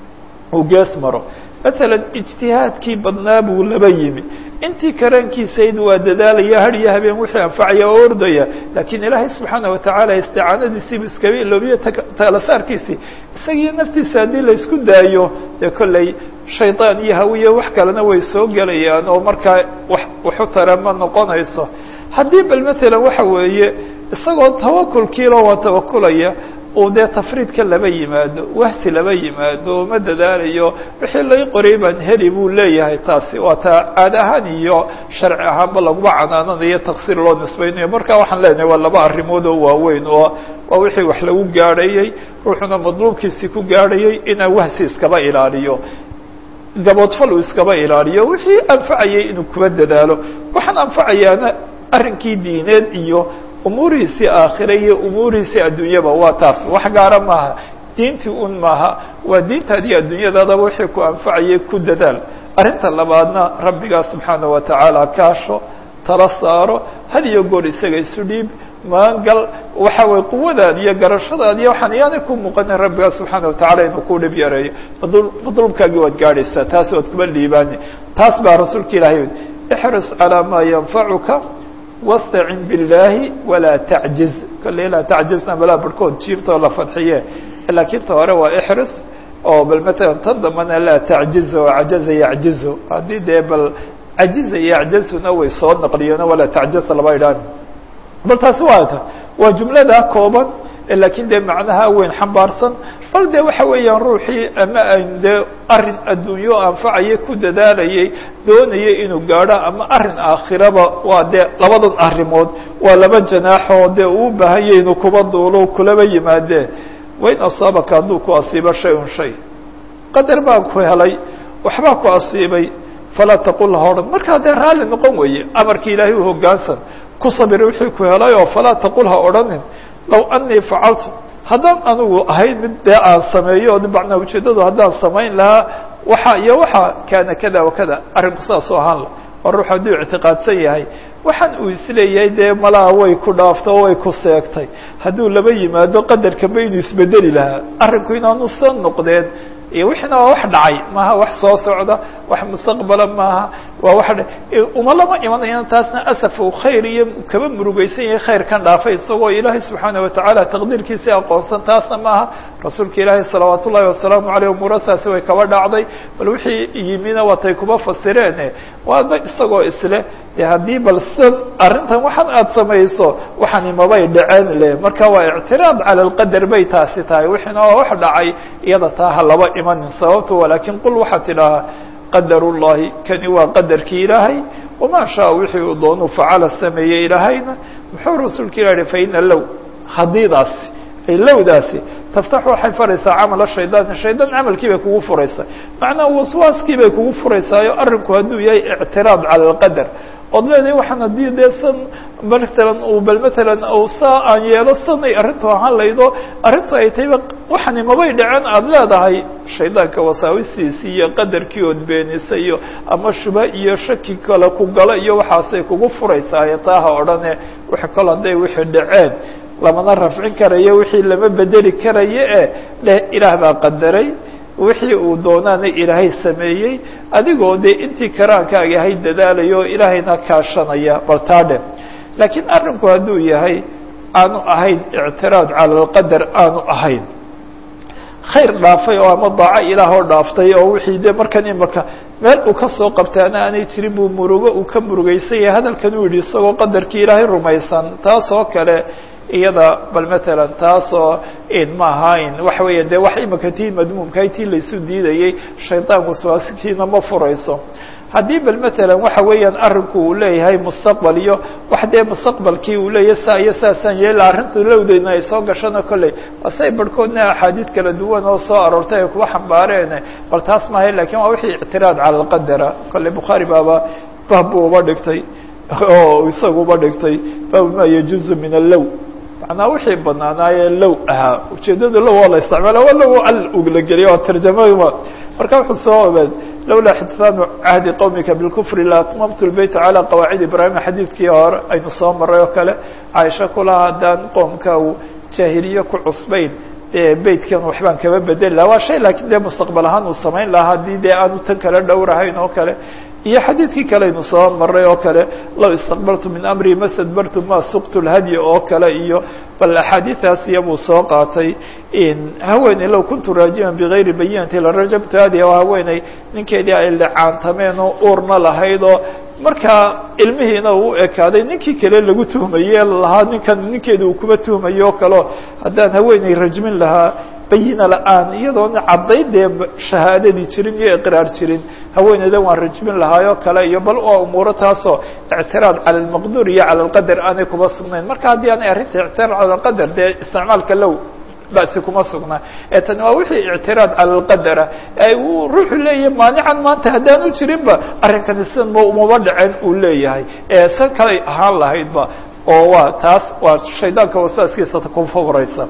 Speaker 1: uu gees maro masalan ijtihaadkii badnaa buu laba yimi intii karaankiisayd waa dadaalaya har iyo habeen wixii anfacaya oo ordaya laakiin ilaahay subxaana watacaala isticaanadiisiibu iskaba iloobiyo talasaarkiisii isagiiyo naftiisa haddii laysku daayo dee kolley shaydaan iyo hawiya wax kalena way soo gelayaan oo markaa wax waxu tara ma noqonayso haddii bal matalan waxa weeye isagoo tawakulkiilo waa tawakulaya uu dee tafriidka laba yimaado wahsi laba yimaado ma dadaalayo wixii lay qoray baan heli buu leeyahay taasi waa taa caad ahaan iyo sharci ahaanba laguma canaananayo taksiir loo nisbaynayo marka waxaan leenahay waa laba arrimood oo waaweyn oo waa wixii wax lagu gaadhayey ruuxuna madluubkiisii ku gaadhayay inaa wahsi iskaba ilaaliyo gaboodfal uu iskaba ilaaliyo wixii anfacayay inuu kuba dadaalo waxaan anfacayaana arrinkii diineed iyo umuurihiisii aakhira iyo umuurihiisii adduunyaba waa taas wax gaara maaha diintii un maaha waa diintaadii adduunyadaadaba wixii ku anfacayay ku dadaal arrinta labaadna rabbigaa subxaana wa tacaala kaasho tala saaro had iyo goor isaga isu dhiib maangal waxa weye quwadaad iyo garashadaad iyo waxaan iyaanay ku muuqanin rabbigaa subxaana watacala inuu ku dhib yareeyo madl madluubkaagii waad gaadhaysaa taas waad kuba liibaani taas baa rasuulka ilaahay ixris calaa maa yanfacuka wastacin biاllaahi walaa tacjiz kolley laa tacjizna balaa barhkood jiibtoo la fadxiye laakiin ta hore waa ixris oo bal matalan tan dambana laa tacjizo cajaza yacjizo haddii dee bal cajiza yacjazuna way soo naqliyeen walaa tacjaza laba idhaan bal taasi waa ta waa jumlada kooban laakiin dee macnaha weyn xambaarsan bal de waxa weeyaan ruuxii ama an dee arin adduunyo anfacaya ku dadaalayay doonayay inuu gaadho ama arin aakhiraba waa dee labadan arrimood waa laba janaaxoo dee uu baahanya inuu kuba duulo kulaba yimaadee wain asaabaka hadduu ku asiibo shay un shay qadar baan ku helay waxbaa ku asiibay falaa taqul ha odhan markaa dee raalli noqon weeye amarkii ilaahay u hoggaansan ku sabir wixii ku helay oo falaa taqul ha odhanin low anii facaltu haddaan anigu ahayn mid dee aan sameeyo o macnaa ujeeddadu haddaan samayn lahaa waxa iyo waxa kaana kada wakada arrinku saasoo ahaan la oo ruux hadduu ictiqaadsan yahay waxaan uu isleeyahay dee malaha way ku dhaafto o way ku seegtay hadduu laba yimaado qadarkaba inuu isbedeli lahaa arrinku inaanu san noqdeen iyo wixiina waa wax dhacay maaha wax soo socda wax mustaqbala maaha waa wax uma lama imanayaan taasna asaf uu khayr iyo kaba murugaysan yahay khayr kan dhaafay isagoo ilaahay subxaana watacaala taqdiirkiisii aqoonsan taasna maaha rasuulka ilaahay salawaat ullahi wasalaamu aleyh umuurasaasi way kaba dhacday bal wixii yimina watay kuba fasireen waaba isagoo isle de haddii bal sidan arrintan waxaan aada samayso waxani mabay dhaceen le marka waa ictiraad cala alqadar bay taasi tahay wixiina waa wax dhacay iyada taa ha laba imanin sababto walaakin qul waxaad tidhaahaa qadar ullahi kani waa qadarkii ilaahay wamaa shaa wixii uu doonuu facala sameeyey ilaahayna muxuu rasuulka ilah hi faina low hadiidaasi ay lowdaasi taftax waxay faraysaa camala shaydaani shaydaan camalkii bay kugu furaysaa macnaa waswaaskii bay kugu furaysaayo arrinku hadduu yahay ictiraad cala alqadar ood leedahay waxaan haddii dee san matalan uu bal matalan u saa aan yeelo sanay arrintu ahaan laydo arrintu ay tahayba waxani mabay dhaceen aada leedahay shaydaanka wasaawistiisii iyo qadarkii ood beenisa iyo ama shuba iyo shaki kale ku galo iyo waxaasay kugu furaysaayo taaha odhane wix kalo hadday wixii dhaceen lamana rafcin karayo wixii lama bedeli karayo e leh ilaah baa qadaray wixii uu doonaana ilaahay sameeyey adigoo dee intii karaankaaga ahayd dadaalayo ilaahayna kaashanaya bal taa dhe laakiin arrinku hadduu yahay aanu ahayn ictiraad cala alqadar aanu ahayn khayr dhaafay oo ama daaco ilaahoo dhaaftay oo wixii de markan imaka meel uu kasoo qabtaana aanay jirin buu murugo uu ka murugaysan yahay hadalkan uu yidhi isagoo qadarkii ilaahay rumaysan taas oo kale iyada bal matalan taasoo ma ahayn waxa weya de wax imaka tii madmuumkahay tii laysu diidayey shaydaan waswaasitiina ma furayso haddii bal matalan waxa weeyaan arinku uu leeyahay mustaqbal iyo wax dee mustaqbalkii uu leeyahay saa iyo saasaan yeela arrinta lowdeyna ay soo gashana kolley basay barhkoodna axaadiid kala duwan oo soo aroortay ay kuwa xambaareene bal taas maahay lakin waa wixii ictiraad cala alqadara kolley bukhaari baaba baab buu uba dhigtay oo isagu uba dhigtay baabu ma yajuzu min allow macnaa wixii banaanaayee low ahaa ujeedada low oo la isticmaala waa low al ugla geliya oo tarjamada marka wuxuu soo ogaad lawlaa xitsaanu cahdi qowmika bilkufri la atmamtu lbeyta calى qawaacid ibrahima xadiidkii hore aynu soo maray oo kale caaisha kulaha haddaan qoomka uu jaahiliye ku cusbayn dee beytkan waxbaan kaba bedeli laha waa shay laakiin dee mustaqbal ahaan uu samayn lahaa haddii dee aanu tan kala dhowrahayn oo kale iyo xadiidkii kale aynu soo maray oo kale low istaqbaltu min amri ma stadbartu ma suqtu lhadyi oo kale iyo bal axaadiidaas iyabuu soo qaatay haweeney low kuntu raajiman bigayri bayinati larajabtu hadi oo haweeney ninkeedii ay licaantameen oo uurna lahayd oo markaa ilmihiina uu ekaaday ninkii kale lagu tuhmaye lahaa ninkan ninkeedi uu kuba tuhmayo o kaleo haddaan haweeney rajmin lahaa bayina la-aan iyadoona cadday dee shahaadadii jirin iyo iqraar jirin haweeneydan waan rajmin lahaayoo kale iyo bal waa umuuro taasoo ictiraad cala almaqduur iyo cala alqadar aanay kuma sugnayn marka haddii aanay arrinta ictiraad cala alqadar dee isticmaalka low basi kuma sugnaa ee tani waa wixii ictiraad cala alqadara ee uu ruuxu leeyahay maanican maanta haddaanu jirinba arrinkani sida m umaba dhacen uu leeyahay ee san kalay ahaan lahaydba oo waa taas waa shaydaanka wasaaskiisa ku furaysa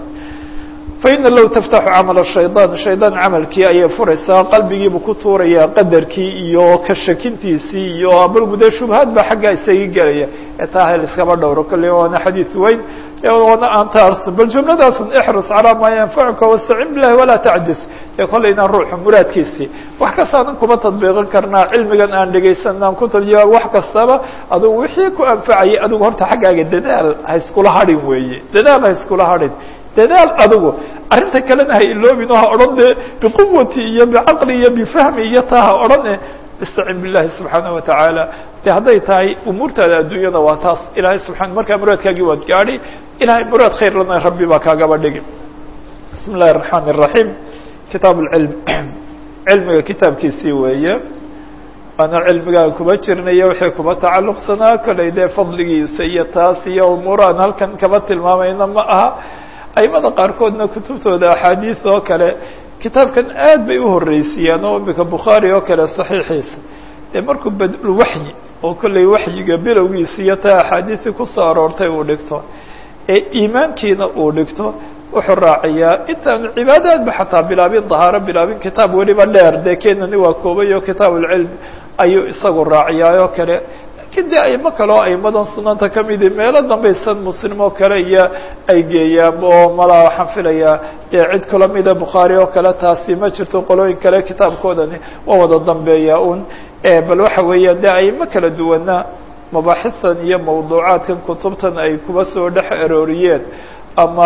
Speaker 1: faina low taftaxu camal shayطaan shaydaan camalkii ayay furaysaa qalbigiibu ku tuurayaa qadarkii iyo ka shakintiisii iyo abalgude shubhaad baa xaggaa isaga gelaya ee taa hel iskaba dhowro kolley waana xadiid weyn wana antaarsun bal jumladaasun ixrus calaa maa yanfacuka wastacin bilahi walaa tacjis ee kollayna ruuxu muraadkiisii wax kastaanan kuma tadbiiqin karnaa cilmigan aan dhegaysan aan ku tarjima wax kastaba adugu wixii ku anfacayay adigu horta xaggaaga dadaal ha iskula hadhin weeye dadaal ha iskula hadhin dadaal adigu arrinta kalena ha iloobin oo ha odhan dee biquwati iyo bicaqli iyo bifahmi iyo taa ha odhan e istacin billahi subxaanaه watacaala de hadday tahay umuurtaada adduunyada waa taas ilahay subaa markaa muraadkaagii waad gaadhi ilahay muraad khayr lana rabbi baa kaagaba dhigi bismi اllahi الرaحman الرaحيم kitaab اcilm cilmiga kitaabkiisii weeye waana cilmigaan kuma jirnayo wixii kuma tacaluqsanaa kolay dee fadligiisa iyo taas iyo umuuraan halkan kama tilmaamayna ma aha aimada qaarkoodna kutubtooda axaadiis oo kale kitaabkan aad bay uhoreysiyaan oo imika bukhaari oo kale saxiixiisa dee markuu badulwaxyi oo kollay waxyiga bilowgiisa iyo taa axaadiisii kusoo aroortay uu dhigto ee iimaankiina uu dhigto wuxuu raaciyaa intaanu cibaadaadba xataa bilaabin dahaaro bilaabin kitaab weliba dheer dee kenani waa koobay oo kitaab ulcilm ayuu isagu raaciyaa oo kale lakiin de aimo kale oo aimadan sunanta kamidi meelo dambaysan muslim oo kale iyo ay geeyaan oo malaa waxaan filayaa dee cid kula mida bukhaari oo kale taasi ma jirto qolooyin kale kitaabkoodani waa wada dambeeya un bal waxa weeya de aimo kala duwana mabaaxistan iyo mawduucaadkan kutubtan ay kuba soo dhex arooriyeen ama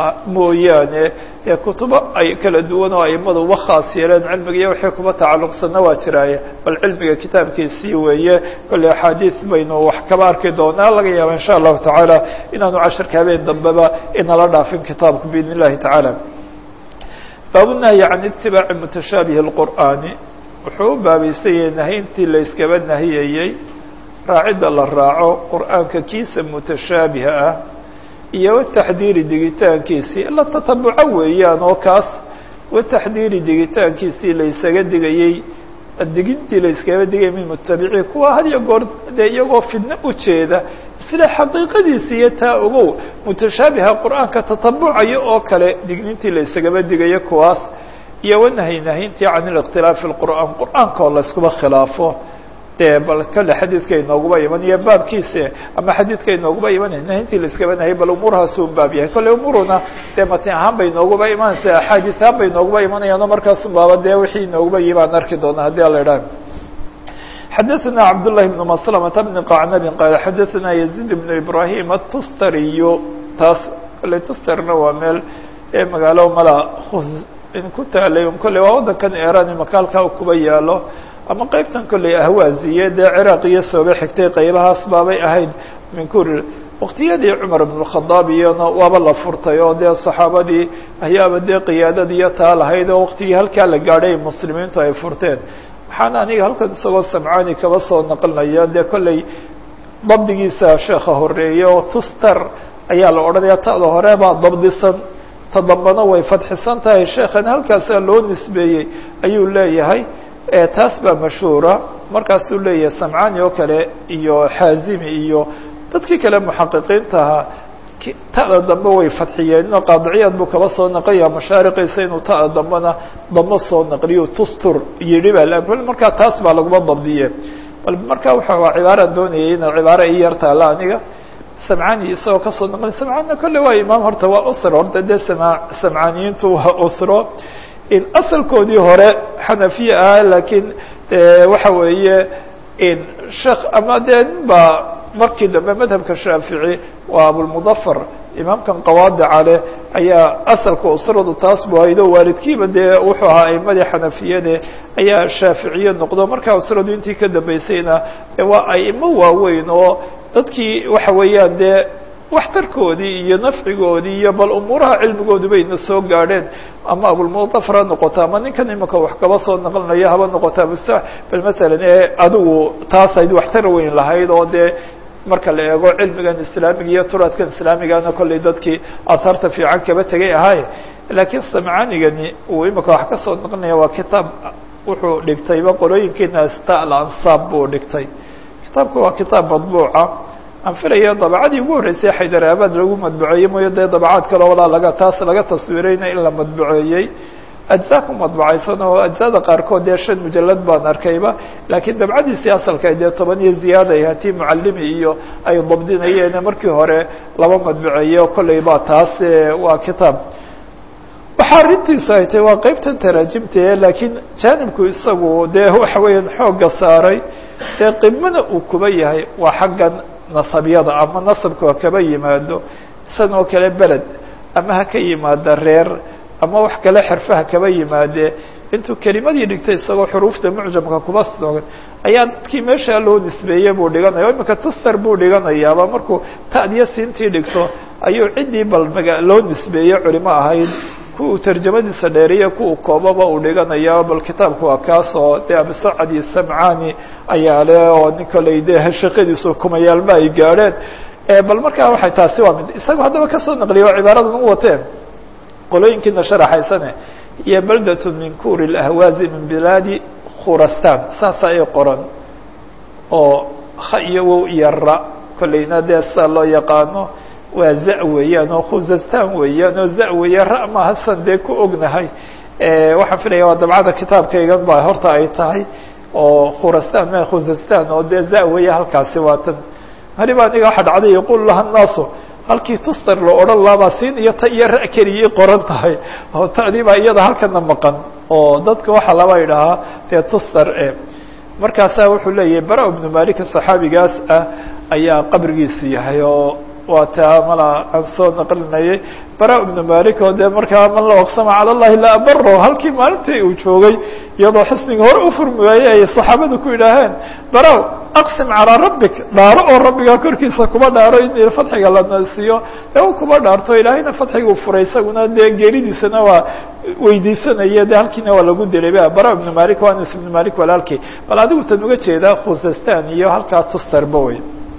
Speaker 1: mooyaane ee kutubo ay kala duwan oo aimadu uba khaas yeeleen cilmiga iyo wixii kuba tacalluqsanna waa jiraaye bal cilmiga kitaabkiisii weeye kolley axaadiis baynu wax kaba arki doonaa laga yaaba insha allahu tacaala inaanu casharka habeen dambeba inala dhaafin kitaabku biidn illahi tacaala baabunahyi can itibaaci mutashaabihi اlqur'aani wuxuu u baabaysan yahay nahayntii la yskaba nahiyayey raacidda la raaco qur'aanka kiisa mutashaabiha ah iyo wataxdiiri digitaankiisii la tatabuco weeyaan oo kaas wataxdiiri digitaankiisii la ysaga digayey digintii la yskaga digayay min mutabiciin kuwa had iyo goor dee iyagoo fidno ujeeda sida xaqiiqadiisi iyo taa ogow mutashaabiha qur'aanka tatabucaya oo kale dignintii la ysagaba digayo kuwaas iyo wanahy nahintii can اlikhtilaafi اqur'aan qur'aanka oo la iskuba khilaafo dee bal kale xadiidka inooguba iman iyo baabkiisa ama xadiidka inooguba imanay nahintii la iskaba nahay bal umuurhaas un baab yahay kolley umuuruna dee matin ahaan bay inooguba imanaysa axaadiis ahaan bay inooguba imanayaano markaasun baaba dee wixii inooguba yi baan arki doonaa haddii ala idhaah xadaثna cabd لlahi بn mslmة bn qacnab qaal xadaثna yزيid بn ibrahim الtustariy taas kolley tusterna waa meel ee magaalo mala khus in ku taalay un kolley waa waddankan iran imaka halkaa kuba yaalo ama qeybtan kolley ahwaaziye dee ciraaq iyo soobe xigtay qaybahaas baabay ahayd min kuri waktiyadii cumar ibn khadaab iyona waaba la furtay oo dee saxaabadii ayaaba dee qiyaadadiiyo taa lahayd oo waktigii halkaa la gaadhay muslimiintu ay furteen waxaana aniga halkan isagoo samcaani kaba soo naqlinaya dee kolley dabdigiisa sheekha horeeye oo tuster ayaa la odhanaya ta'da hore baa dabdisan ta dambana way fadxisan tahay sheekhan halkaasaa loo nisbeeyey ayuu leeyahay taas baa mashhuura markaasuu leeyahay samcaani oo kale iyo xaazimi iyo dadkii kale muxaqiqiintaha ta'da dambe way fadxiyeen inoo qaadiciyaad buu kaba soo naqlaya mashaariqiisa inuu ta'da dambena damo soo naqliyo tustur yidhi baa markaa taas baa laguma dabdiye bal markaa waxa waa cibaara doonayay ina cibaaro i yar taala aniga samcani isagoo kasoo naqli samcaanina kolle waa imaam horta waa usro horta dee sama samcaaniyiintu waa usro in asalkoodii hore xanafiye ah laakiin waxa weeye in sheekh ama dee nin baa markii dambe madhabka shaafici waa abulmudafar imaamkan qawaadica leh ayaa asalka usradu taas bu haydo waalidkiiba dee wuxuu ahaa aimadii xanafiyade ayaa shaaficiye noqdo markaa usradu intii ka dambeysayna waa aimo waaweyn oo dadkii waxa weeyaan dee waxtarkoodii iyo nafcigoodii iyo bal umuuraha cilmigoodu bayna soo gaadheen ama abulmudafar ha noqoto ama ninkan imika wax kaba soo naqlinayo haba noqoto abusa bal masalan ee adigu taas ayd waxtar weyn lahayd oo dee marka la eego cilmigan islaamiga iyo turaadkan islaamigana kollay dadkii ahaarta fiican kaba tegay ahaaye laakiin samcanigani uu imika wax ka soo naqlinaya waa kitaab wuxuu dhigtayba qolooyinkiina sta alansaab buu dhigtay kitaabka waa kitaab madbuuca aan filaya dabacadii ugu horreysay xaydaraabad lagu madbuceeyey mooyo dee dabacaad kale walaa laga taas laga taswiirayna in la madbuceeyey ajza ku madbacaysan oo ajzada qaarkood dee shan mujalad baan arkayba laakiin dabcadiisii asalka dee toban iyo ziyaada ay hatii mucalimi iyo ay dabdinayeen markii hore laba madbuceeye o kolley ba taas waa kitaab waxaa arrintiisu ay tahay waa qeybtan taraajimtae laakiin jaanibku isagu dee waxa weeyaan xoogga saaray dee qimana uu kuba yahay waa xaggan nasabyada ama nasabka ha kaba yimaado isan oo kale beled ama ha ka yimaada reer ama wax kale xirfaha kaba yimaadee intuu kelimadii dhigtay isagoo xuruufta mucjamka kuba soogan ayaa dadkii meeshaa loo nisbeeyey buu dhiganaya imika tuster buu dhiganayaaba markuu ta'diyo siintii dhigto ayuu ciddii bal maga loo nisbeeyey culimo ahayd ku uu tarjamadiisa dheeriya ku uu koobaba uu dhiganaya bal kitaabku waa kaas oo dee abisacad iyo samcani ayaa le oo nin koley dee shaqadiisu kumayaalma ay gaadheen bal markaa waxay taasi waa mid isaga haddaba kasoo naqliya oo cibaaradan u wateen qolooyinkiina sharaxaysane iyo baldat min kuri lahwaazi min bilaadi khurastan saasa ay qoran oo ha iyo wow iyo ra kolleyna dee sida loo yaqaano waa za weeyaan oo khuzastan weeyaan oo za weeye ra ma hasan dee ku ognahay waxaan filaya waa dabcada kitaabkaygan ba horta ay tahay oo khurastan ma khuzastan oo dee za weeye halkaasi waa tan hariba aniga waxa dhacday yaqul laha naasu halkii tuster la odhan laabaa siin iyo ta iyo ra keliyay qoran tahay oo ta'dii baa iyada halkana maqan oo dadka waxaa laba idhahaa dee tuster e markaasaa wuxuu leeyahay bara ibnu malika saxaabigaas ah ayaa qabrigiisu yahay oo waa taa mala aan soo naqlinayay bara ibnu malik oo dee markaa man la aqsama cala llahi la abaro halkii maalintii uu joogay iyadoo xisniga hore u furmi waayey ay saxaabadu ku yidhaaheen bara aqsim calaa rabbik dhaaro oo rabbigaa korkiisa kuba dhaaro in fadxiga la nasiiyo ee u kuba dhaarto ilaahayna fadxiguu furay isaguna dee geeridiisana waa weydiisanaya de halkiina waa lagu dilay bara ibnu malik o anas ibnu malik walaalkii bal adigu tan uga jeedaa khuzastan iyo halkaa tusterba wey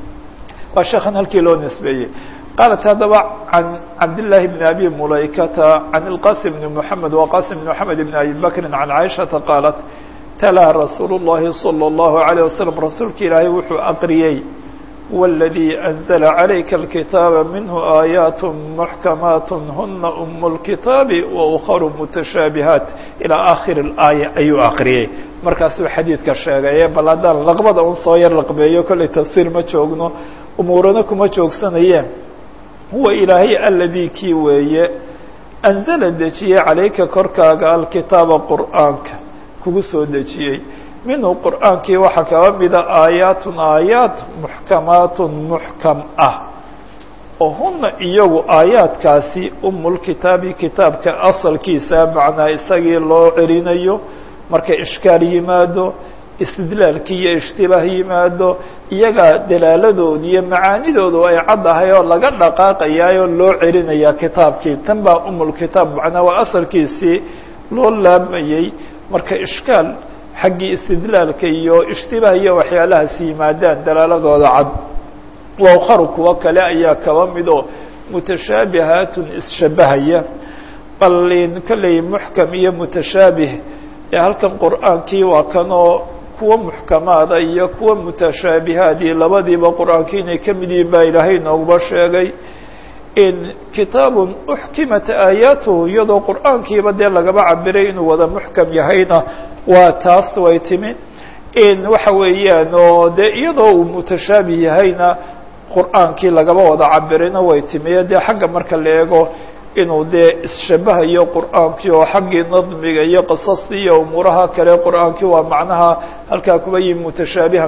Speaker 1: waa sheekan halkii loo nisbeeyey qaalat haddaba can cabdالlahi bn abi mulaykata can اlqasim bn mحamed waqasim bn mحamed bn abi bakri can caiشhaةa qaalat talaa rasuul الlahi salى الlahu عalيه waslm rasuulka ilaahay wuxuu aqriyey wاladii أnzla عalayka اlkitaaba minhu aayaat muxkamaat huna um اlkitaabi waukharu mutashaabihaat ilى akhir اlaaya ayuu aqriyey markaasuu xadiidka sheegay bal haddaan laqbada un soo yar laqbeeyo kollay tafsiir ma joogno umuurana kuma joogsanayeen huwa ilaahay aladii kii weeye anzala dejiyey calayka korkaaga alkitaaba qur'aanka kugu soo dejiyey minhu qur'aankii waxaa kaba mida aayaatun aayaat muxkamaatun muxkam ah oo huna iyagu aayaadkaasi umulkitaabi kitaabka asalkiisa macnaa isagii loo celinayo marka ishkaal yimaado istidlaalkii iyo ishtibaah yimaado iyagaa dalaaladooda iyo macaanidoodu ay caddahay oo laga dhaqaaqayaayoo loo celinayaa kitaabkii tan baa umulkitaab macnaa waa asalkiisii loo laamayey marka ishkaal xaggii istidlaalka iyo ishtibaah iyo waxyaalahaas yimaadaan dalaaladooda cad waukharu kuwo kale ayaa kaba mid oo mutashaabihaatun isshabahaya bal kolley muxkam iyo mutashaabih ee halkan qur'aankii waa kanoo kuwa muxkamaada iyo kuwa mutashaabihaadii labadiiba qur'aankii inay ka mid yihiin baa ilaahay nooguba sheegay in kitaabun uxkimat aayaatuhu iyadoo qur'aankiiba dee lagaba cabiray inuu wada muxkam yahayna waa taas way timi in waxa weeyaan oo dee iyadoo uu mutashaabih yahayna qur'aankii lagaba wada cabirayna way timiye dee xagga marka la eego inuu dee isshabahayo qur'aankii oo xaggii nadmiga iyo qisastii iyo umuuraha kale qur'aankii waa macnaha halkaa kuba yihi mutashaabihan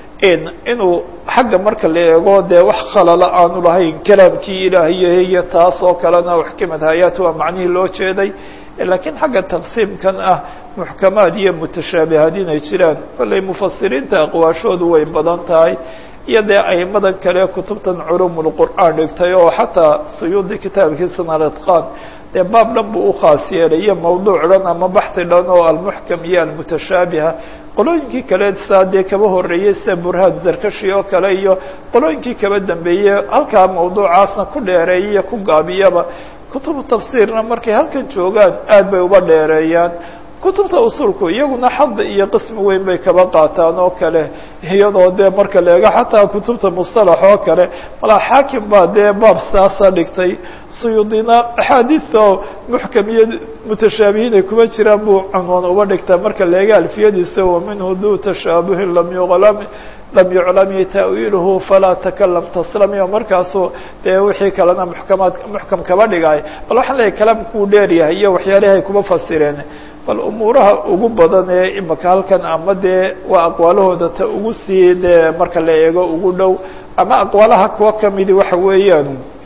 Speaker 1: inuu xagga marka la eego dee wax khalala aanu lahayn kalaamkii ilaahiy iyo taas oo kalena uxkimat hay-aat waa macnihii loo jeeday lakiin xagga taqsiimkan ah muxkamaad iyo mutashaabihaad inay jiraan kolley mufasiriinta aqwaashoodu way badan tahay iyo dee aimadan kale kutubtan culumulqur'aan dhigtay oo xataa suyuudi kitaabkiisana alatqaan dee baab dhan buu ukhaas yeelay iyo mawduuc dhan ama baxi dhan oo almuxkam iyo almutashaabiha qolooyinkii kale saa dee kaba horeeyey sida burhaan zarkashi oo kale iyo qolooyinkii kaba dambeeyey halkaa mawduucaasna ku dheereeya iyo ku gaabiyaba kutubu tafsiirna markay halkan joogaan aad bay uba dheereeyaan kutubta usulku iyaguna xadda iyo qismi weyn bay kaba qaataan oo kale iyadoo dee marka la eego xataa kutubta mustalax oo kale malaa xaakim baa dee baab saasa dhigtay suyuudina axaadiista oo muxkam iyo mutashaabihiin ay kuma jiraan buu cunwaan uba dhigtaa marka la eego alfiyadiisa wa minhu du tashaabuhin lam yuqlam lam yuclami ta'wiiluhu falaa takalam taslamiyo markaasuu dee wixii kalena muxkamaad muxkam kaba dhigay bal waxaan leeyahy kalaamkuu dheer yahay iyo waxyaalihi ay kuma fasireen bal umuuraha ugu badan ee imaka halkan ama dee waa aqwaalahooda ta ugu sii dee marka la eego ugu dhow ama aqwaalaha kuwa kamidi waxa weeyaan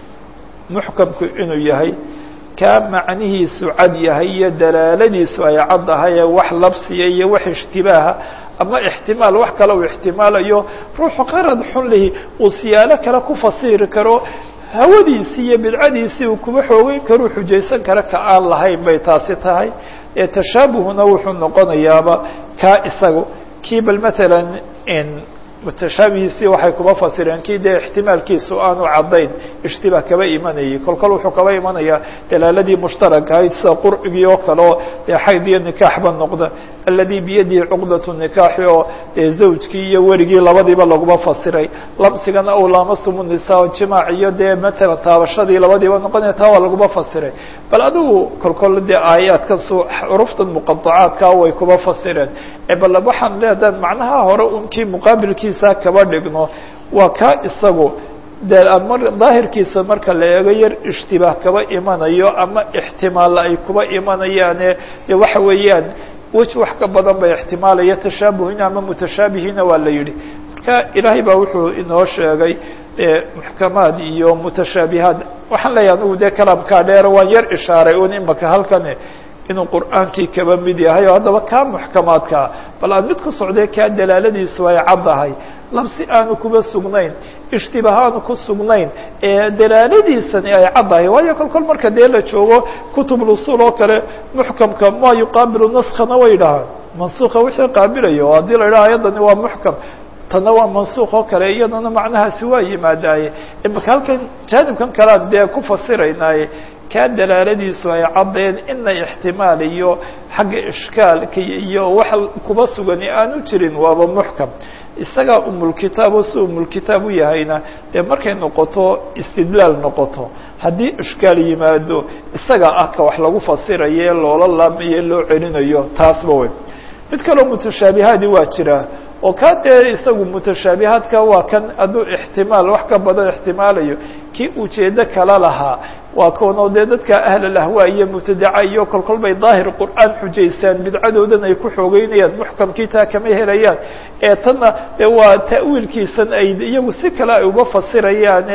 Speaker 1: muxkamku inuu yahay kaa macnihiisu cad yahay iyo dalaaladiisu ay cad ahay ee wax labsiya iyo wax ishtibaaha ama ixtimaal wax kale uu ixtimaalayo ruuxu qarad xun lihi uu siyaalo kale ku fasiri karo hawadiisii iyo bidcadiisii uu kuba xoogeyn karuu xujaysan kara ka aan lahayn bay taasi tahay ee tashaabuhuna wuxuu noqonayaaba kaa isagu kii bal matalan mutashaabihiisii waxay kuba fasireen kii dee ixtimaalkiisu aanu caddayn ishtibaah kaba imanayay kol kol wuxuu kaba imanayaa dalaaladii mushtaraka ahayd sida qurcigii oo kale oo dee xayd iyo nikaaxba noqda aladi biyadihi cuqdatu nikaaxi oo dee zawjkii iyo werigii labadiiba laguma fasiray lamsigana aw laamasumu nisaa jimaac iyo dee matalan taabashadii labadiiba noqonaya taa waa laguma fasiray bal adigu kol kol dee aayaadkan su xuruftan muqadacaadkaa way kuba fasireen bal waxaan leedaha macnaha hore unkii muqaabilkiisa kaba dhigno waa kaa isagu de mar daahirkiisa marka la eego yar ishtibaah kaba imanayo ama ixtimaalla ay kuba imanayaane de waxa weeyaan wej wax ka badan bay ixtimaalaya tashaabuhina ama mutashaabihiina waa la yidhi marka ilaahay baa wuxuu inoo sheegay muxkamaad iyo mutashaabihaad waxaan leeyahay anigu dee kalaamkaa dheer waan yar ishaaray un imaka halkane inuu qur'aankii kaba mid yahay oo haddaba kaa muxkamaadkaa bal aan mid ku socdee kaa dalaaladiisu ay caddahay labsi aanu kuba sugnayn ishtibaah aanu ku sugnayn ee dalaaladiisani ay caddahay waayo kol kol marka dee la joogo kutubulusul oo kale muxkamka ma yuqaabilu naskana way dhahaan mansuuka wixii qaabilayo oo haddii la idhaha ayaddani waa muxkam tanna waa mansuuq oo kale iyadana macnahaasi waa yimaadaaye imaka halkan jaanibkan kalean dee ku fasiraynaaye kaa dalaaladiisu ay caddeen ina ixtimaal iyo xagga ishkaalka iyo wax kuba sugani aanu jirin waaba muxkam isagaa umulkitaab oo si umulkitaab u yahayna dee markay noqoto istidlaal noqoto haddii ishkaal yimaado isagaa ah ka wax lagu fasirayo ee loola laamayo loo celinayo taasba wey mid kaleo mutashaabihaadi waa jiraa oo kaa dee isagu mutashaabihaadka waa kan hadduu ixtimaal wax ka badan ixtimaalayo kii ujeedo kala lahaa waa koonoo dee dadka ahlalahwaa iyo mubtadaca iyo kol kol bay daahir qur'aan xujaystaan bidcadoodan ay ku xoogeynayaan muxkamkii taa kama helayaan ee tanna waa ta'wiilkiisan ay iyagu si kale ay uga fasirayaane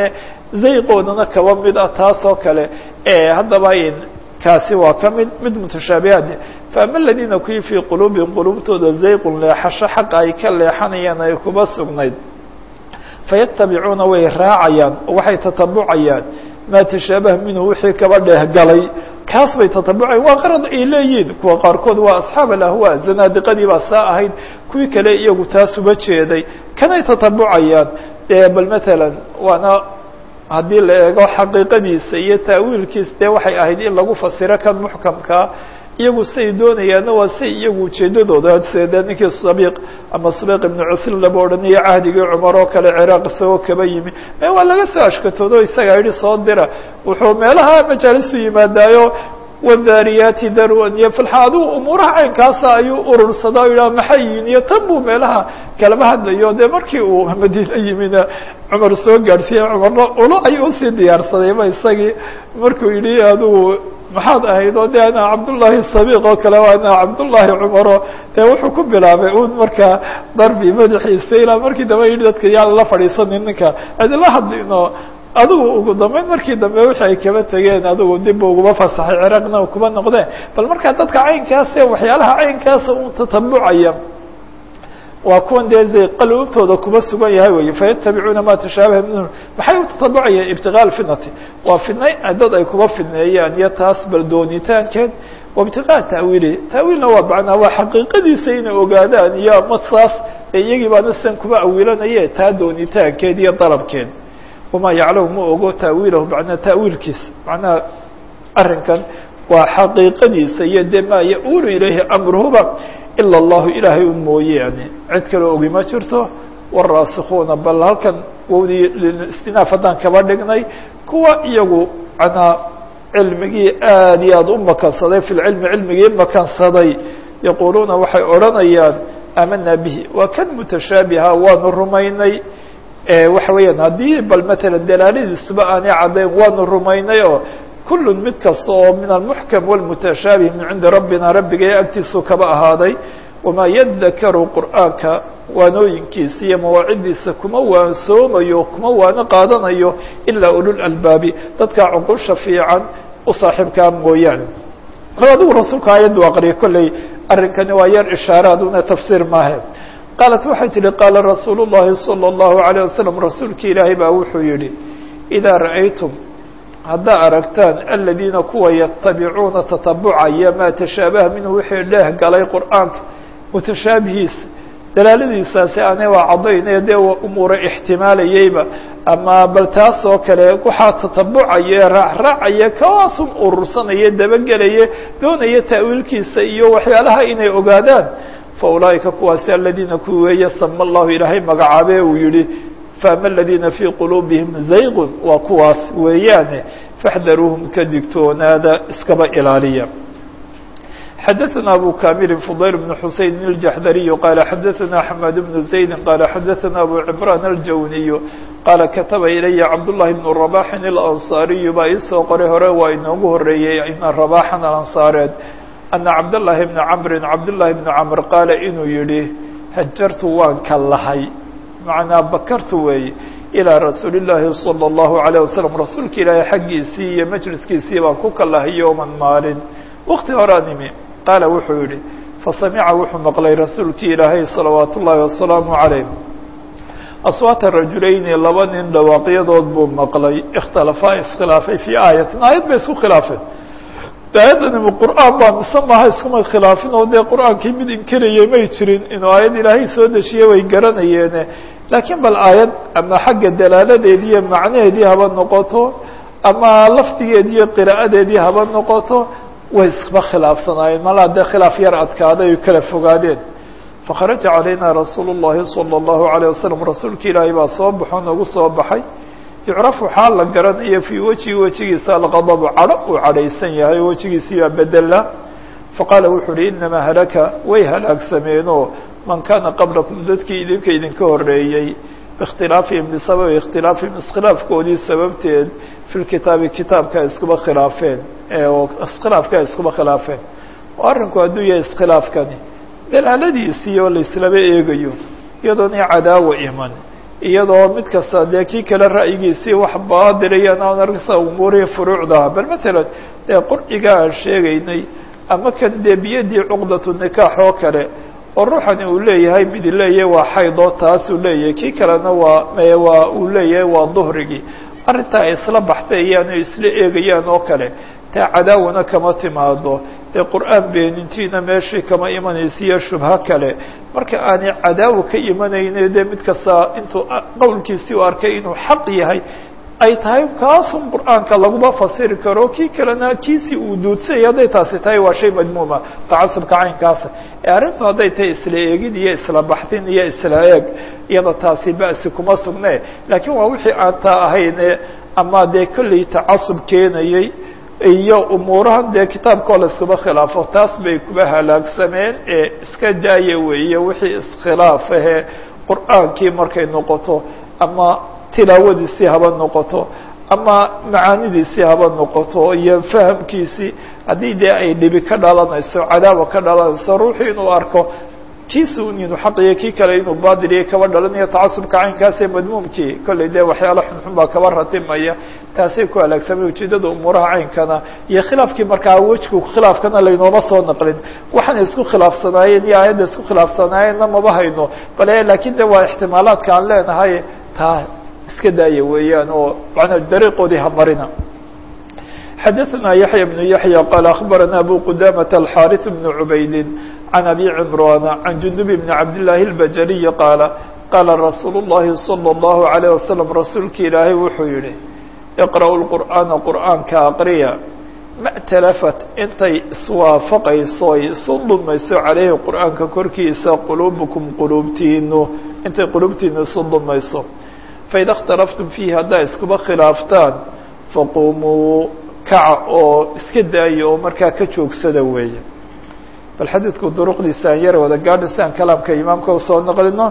Speaker 1: zayqoodana kaba mid ah taas oo kale haddaba kaasi waa ka mid mid mutashaabihaad faama aladiina kuwii fii quluubihim quluubtooda zayqun leexasho xaqa ay ka leexanayaan ay kuba sugnayd fayatabicuuna way raacayaan oo waxay tatabucayaan maa tashaabaha minhu wixii kaba dheehgalay kaas bay tatabucayan waa qarad ay leeyihin kuwa qaarkood waa asxaab alahwa zanaadiqadii baa saa ahayd kuwii kale iyagu taas uba jeeday kanay tatabucayaan bal matalan waana haddii la eego xaqiiqadiisa iyo taawiilkiisa dee waxay ahayd in lagu fasiro kan muxkamkaa iyagu say doonayaanna waa say iyagu ujeedadooda sede ninkii sabiiq ama sabiiq ibnu cuslin laba odhanayo cahdigii cumar oo kale ciraaq isagoo kaba yimi e waa laga soo ashkatoodo isagaa yihi soo dira wuxuu meelaha majaalisu yimaadaayo wadaariyaati darwan iyo filxa adigu umuuraha caynkaasa ayuu urursadaa o yidhaha maxay yihin iyo tan buu meelaha kalama hadlayo dee markii uu madiine yimina cumar soo gaadhsiiye cumarna ulo ayuu usii diyaarsadayba isagii markuu yidhi adigu maxaad ahayd oo de ana cabdullaahi sabiiq oo kale ana cabdullaahi cumaro dee wuxuu ku bilaabay un markaa darbi madaxiisa ilaa markii dambe yidhi dadka yaan la fadhiisanin ninka adila hadlino adigu ugu dambeyn markii dambe wixii ay kaba tegeen adigu dib uguma fasaxay ciraaqna kuba noqdeen bal markaa dadka caynkaase waxyaalaha caynkaasa un tatabucaya waa kuwan dee zay qaluubtooda kuba sugan yahay wey fayatabicuuna ma tashaabaha minhu maxay u tatabucayeen ibtigaa alfitnati waa fidnay dad ay kuba fidneeyaan iyo taas bal doonitaankeed wa ibtigaa ta'wiili ta'wiilna waa macnaa waa xaqiiqadiisa inay ogaadaan iyo ama saas iyagii baana sidan kuba awiilanaye taa doonitaankeed iyo dalabkeed wamaa yaclamu ma ogo ta'wiilahu macnaa ta'wiilkiisa macnaha arrinkan waa xaqiiqadiisa iyo de maa ya-uulu ilayhi amruhuba ilا الlahu ilaahay un mooyaane cid kale ogi ma jirto wالraasikuuna bal halkan wowdii istinaaf haddaan kaba dhignay kuwa iyagu manaa cilmigii aad iyo aad u makansaday fi lcilmi cilmigii makansaday yaquuluuna waxay odhanayaan aamana bihi waa kan mutashaabiha waanu rumaynay waxa weeyaan haddii bal matala dalaaladiisuba aanay caddayn waanu rumaynay oo kul mid kasta oo min almuxkam wاlmutashaabih min cindi rabbina rabbigay agtiisu kaba ahaaday wamaa yadakaru qur'aanka waanooyinkiisa iyo mawaacidiisa kuma waansoomayo kuma waano qaadanayo ilaa ululalbaabi dadka cuqusha fiican u saaxiibkaa mooyaane adigu rasuulka aayaddu aqriya kolley arrinkani waa yar ishaaraaduna tafsiir maahe qaalat waxay tihi qaala rasuulu llahi salى اllahu عalيه wasalam rasuulki ilaahay baa wuxuu yihi idaa ra'aytum haddaa aragtaan aladiina kuwa yatabicuuna tatabucaya maa tashaabaha minhu wixii dheeh galay qur'aanka mutashaabihiisa dalaaladiisaasi aanay waa caddaynee dee umuura ixtimaalayeyba ama bal taas oo kale waxaa tatabucaya raacraacaya kawaasun urursanaya dabagelaya doonaya ta'wiilkiisa iyo waxyaalaha inay ogaadaan fa ulaa'ika kuwaasi aladiina kuwi weeye sama allahu ilaahay magacaabe uu yihi faama aladiina fii quluubihim zayqun waa kuwaas weeyaane faxdaruuhum ka digtoonaada iskaba ilaaliya xadaثna abu kamilin fudayl bn xuseyn الjaxdariyu qaala xadaثna axmed bnu zaydi qaala xadaثna abu cimraan aljawniyu qaala kataba ilaya cabdullahi bnu rabaxin اlansaariyu baa iisoo qoray hore waa inoogu horeeyey ina rabaxan alansaareed ana cabdالlahi bna camrin cabdالlahi bnu camr qaala inuu yihi hajartu waan ka lahay macnaa bakartu weeye ilىa rasuuli الlaahi salى الlahu عalيه wasalam rasuulka ilaahay xaggiisii iyo majliskiisii baan ku kalahay yowman maalin wakti horaa nimi qaala wuxuu yihi fasamica wuxuu maqlay rasuulkii ilaahay salawaat ullaahi wasalaamu عalayh aswaata rajulayni laba nin dhawaaqyadood buu maqlay ikhtalafaa iskhilaafay fii aayatin aayad bay isku khilaafeen aayaddanima qur'aan baa mise maaha iskuma khilaafin oo dee qur'aankii mid inkirayay may jirin inuu aayad ilaahay soo dejiye way garanayeene laakiin bal aayad ama xagga dalaaladeedii iyo macnaheedii haba noqoto ama lafdigeedii iyo qiraa'adeedii haba noqoto way iskuma khilaafsanaayeen malaa dee khilaaf yar adkaaday ay kala fogaadeen fakharaja calayna rasuulu الlahi salى الlahu عalيه wasalam rasuulka ilaahay baa soo baxo nagu soo baxay yucrafu xaal la garanayo fii wejihi wejigiisa alqadabu cadho uu cadhaysan yahay oo wejigiisii baa bedela faqaala wuxuu uhi inamaa halaka way halaagsameenoo man kaana qablakum dadkii idinka idinka horeeyey biikhtilaafihim bisababi ikhtilaafihim iskhilaafkoodii sababteed fi lkitaabi kitaabka iskuba khilaafeen oo iskhilaafka iskuba khilaafeen oo arrinku hadduu yahay iskhilaafkani dalaaladiisii oo laislaba eegayo iyadoona cadaawa iman iyadoo mid kasta dee kii kale ra'yigiisii wax baadilaya aan argsa umuurihii furuucdaha bal matalan dee qurciga aan sheegaynay ama kan dee biyadii cuqdatu nikaax oo kale oo ruuxani uu leeyahay midi leeyahay waa xaydoo taasuu leeyahay kii kalena waa waa uu leeyahay waa duhrigii arrintaa ay isla baxtay iyaanu isla eegayaan oo kale taa cadaawana kama timaado dee qur-aan beenintiina meeshii kama imanaysa iyo shubho kale marka aanay cadaawa ka imanayne dee mid kasta intuu qowlkiisii u arkay inuu xaq yahay ay tahay kaasun qur'aanka laguma fasiri karo kii kalena kiisii uu duudsayay hadday taasi tahay waa shay madmuuma tacasubka caynkaasa ee arrintu hadday tahay isla eegid iyo isla baxdin iyo isla eeg iyada taasi ba'si kuma sugne laakiin waa wixii aan taa ahayne ama dee kolley tacasub keenayey iyo umuurahan dee kitaabkoo la iskuma khilaafo taas bay kuba halaagsameen ee iska daaya weeye wixii iskhilaaf ahee qur'aankii markay noqoto ama tilaawadiisii haba noqoto ama macaanidiisii haba noqoto iyo fahamkiisii haddii dee ay dhibi ka dhalanayso cadaawa ka dhalanayso ruuxu inuu arko kiisi un inuu xaqiyo kii kale inuu baadiliyo kaba dhalanayo tacasubka caynkaasee madmuumkii kollay dee waxyaalo xunxun baa kaba ratimaya taasay ku halaagsamay ujeedada umuuraha caynkana iyo khilaafkii markaa wejku khilaafkana laynooma soo naqlin waxaana isku khilaafsanaayeen iyo aayadda isku khilaafsanaayeenna maba hayno bale laakiin de waa ixtimaalaadka aan leenahay taa iska daaya weeyaan oo manaa dariiqoodii hamarina xadaثna yaحya بن yaحyى qال أخbarana abu qudamة الxاriث بن عubayd عan abi cمrاn عan jundub بn cabd للahi الbajaliي qaala qaala rasuul الlahi صلى الlaه عليه وasلم rasuulki ilaahay wuxuu yihi اqرأوا الqur'aana qur'aanka aqriya ma tlafat intay iswaafaqayso ay isu dumayso caleyhi qur'aanka korkiisa quluubkum quluubtiinu intay quluubtiinu isu dumayso faida اkhtalaftum fiihi haddaa iskuba khilaaftaan faquumuu kaca oo iska daaya oo markaa ka joogsada weeye bal xadiidku duruqdiisa aan yar wada gaadha si aan kalaamka imaamka usoo naqlino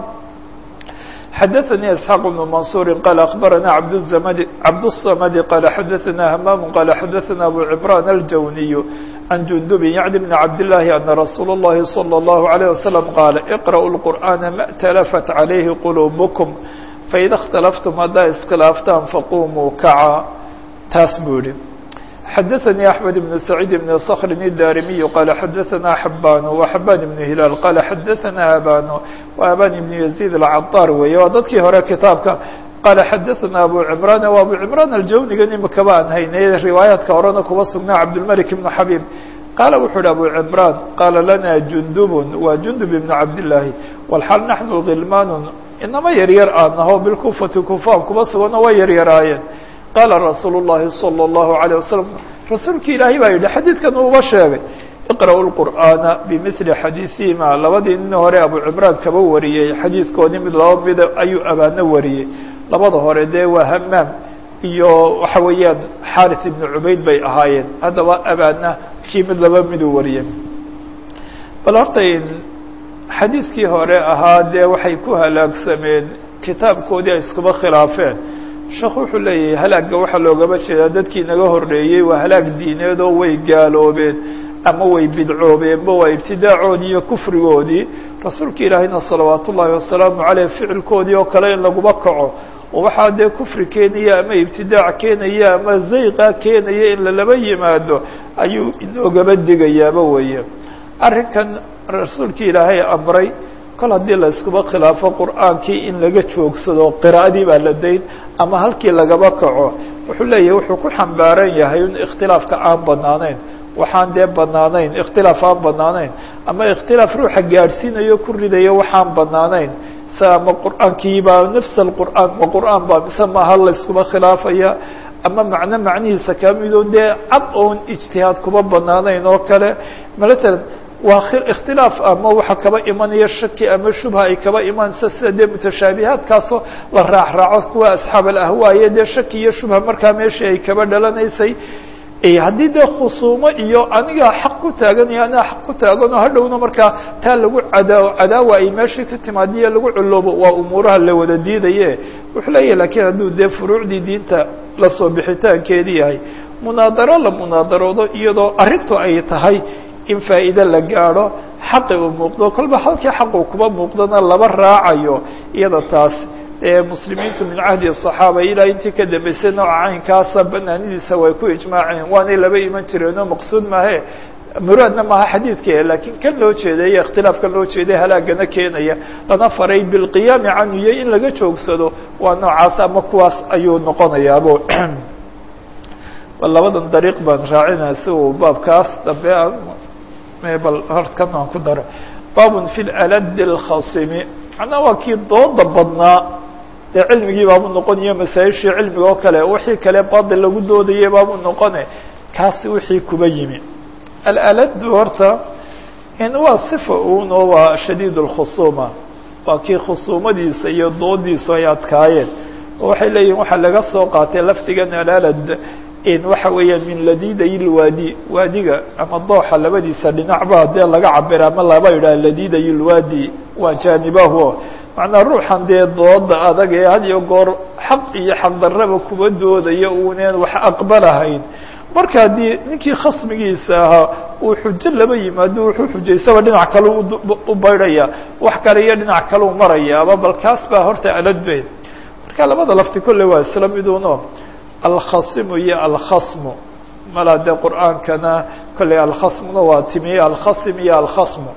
Speaker 1: xadaثnي isxaaq بن maنصuuri qal aخbarana abdmd cabdالصamd qala xadaثna hmam qala xadaثna abu cmrان الjawniy عan jundub yعni بn cabdالlahi ana rasuul الlahi slى الlaهu عalيه waslم qaala اqrأوا الqur'aana ma اtlafat عalayhi quluubkm faida اkhtalaftum haddaa iskhilaaftaan faqumuu kaca taas buu yihi xadaثnي أحmed بن سacيid بن صkr الdarimiي qala xadaثna xabaan وxabaan بن hilaal qala xadaثna aban وaban بن يزيد الcaطاr weeye waa dadkii hore kitaabka qala xadaثna abu cمrاn و abu cمrاn aljawnigan imika baan haynay riwaayaadka horena kuba sugnaa cabdالmلك بن xabيb qaala wuxuu uhi abu cمrاn qaala lana jundub waa jundub بن cabdالlahi wlxal naحnu غilman inama yaryar aan naho bilkufati kufaan kuba sugano way yaryaraayeen qaala rasuul الlahi salى الlahu عalيه wasalam rasuulki ilaahay baa yidhi xadiidkan uuba sheegay iqra'u lqur'aana bimili xadiiثihima labadii nin hore abu cimraan kaba wariyey xadiidkoodii mid laba mida ayuu abaano wariyey labada hore dee waa hamaam iyo waxa weeyaan xaris ibnu cubayd bay ahaayeen haddaba abaana kii mid laba miduu wariyey bal horta xadiidkii hore ahaa dee waxay ku halaagsameen kitaabkoodii ay iskuba khilaafeen sheekh wuxuu leeyahay halaagga waxaa loogama jeedaa dadkii naga horreeyey waa halaag diineed oo way gaaloobeen ama way bidcoobeenba waa ibtidaacoodii iyo kufrigoodii rasuulka ilaahayna salawaatu ullaahi wasalaamu caleyh ficilkoodii oo kale in laguma kaco oo waxaa dee kufri keenaya ama ibtidaac keenaya ama zayqa keenaya in lalaba yimaado ayuu inoogaba digayaaba weeye arrinkan rasuulkii ilaahay amray kol haddii la iskuba khilaafo qur'aankii in laga joogsado qiraa'adii baa la dayn ama halkii lagaba kaco wuxuu leeyahay wuxuu ku xambaaran yahay in ikhtilaafka aan banaanayn waxaan dee banaanayn ikhtilaaf aan banaanayn ama ikhtilaaf ruuxa gaadhsiinayo ku ridayo waxaan banaanayn sa ama qur'aankii baa nafs alqur'aan ma qur'aan baa mise maaha la iskuba khilaafaya ama macno macnihiisa kamidoo dee cad oon ijtihaad kuba banaanayn oo kale malatalan waa ikhtilaaf ama waxa kaba imanaya shaki ama shubha ay kaba imanaysa sida dee mutashaabihaadkaasoo la raac raaco kuwa asxaab alahwaaye dee shaki iyo shubha markaa meeshii ay kaba dhalanaysay haddii dee khusuumo iyo anigaa xaq ku taagan iyo anigaa xaq ku taagan oo hadhowna markaa taa lagu cadaa cadaawa ay meeshii ka timaadiyo lagu culoobo waa umuuraha la wada diidaye wuxuu leeyahay lakiin hadduu dee furuucdii diinta lasoo bixitaankeedi yahay munaadaro la munaadaroodo iyadoo arrintu ay tahay in faa'iide la gaadho xaqi uu muuqdo kolba halkii xaqu kuba muuqdana laba raacayo iyada taas ee muslimiintu min cahdi الصaxaaba ilaa intii ka dambeysay nooca caynkaasa banaanidiisa way ku ijmaaceen waanay laba iman jireenoo maqsuud maahe muraadna maaha xadiidka lakiin kan loo jeeday ikhtilaafkan loo jeeday halaagana keenaya lana faray bilqiyaami canhu iyo in laga joogsado waa noocaas ama kuwaas ayuu noqonayaabo bal labadan dariiq baan raacinaya si uu baabkaas dambe bal horkan aan ku daro baabun fi laladi اlkhasimi macnaa waa kii dooda badnaa dee cilmigii baabu noqonayo masaa-ishii cilmiga oo kale wixii kale baadil lagu doodayay baabu noqone kaasi wixii kuba yimi alaladu horta in waa sifa un oo waa shadiid اlkhusuuma waa kii khusuumadiisa iyo doodiisu ay adkaayeen oo waxay leeyihin waxaa laga soo qaatay lafdigan alalad in waxa weeyaan min ladiday lwaadi waadiga ama dooxa labadiisa dhinacba dee laga cabira ama laba yidhaha ladiday lwaadi waa jaanibahu macnaa ruuxan dee dooda adag ee had iyo goor xaq iyo xaqdarraba kuba doodaya uuneen wax aqbalahayn marka haddii ninkii khasmigiisa ahaa uu xujo laba yimaado wuxuu xujaysaba dhinac kale u baydhaya wax kale iyo dhinac kale u marayaaba bal kaas baa horta aladbe marka labada lafti kolle waa isla miduno alkhasimu iyo alkhasmu mala dee qur'aankana kolley alkhasmuna waa timiye alkhasim iyo alkhasmu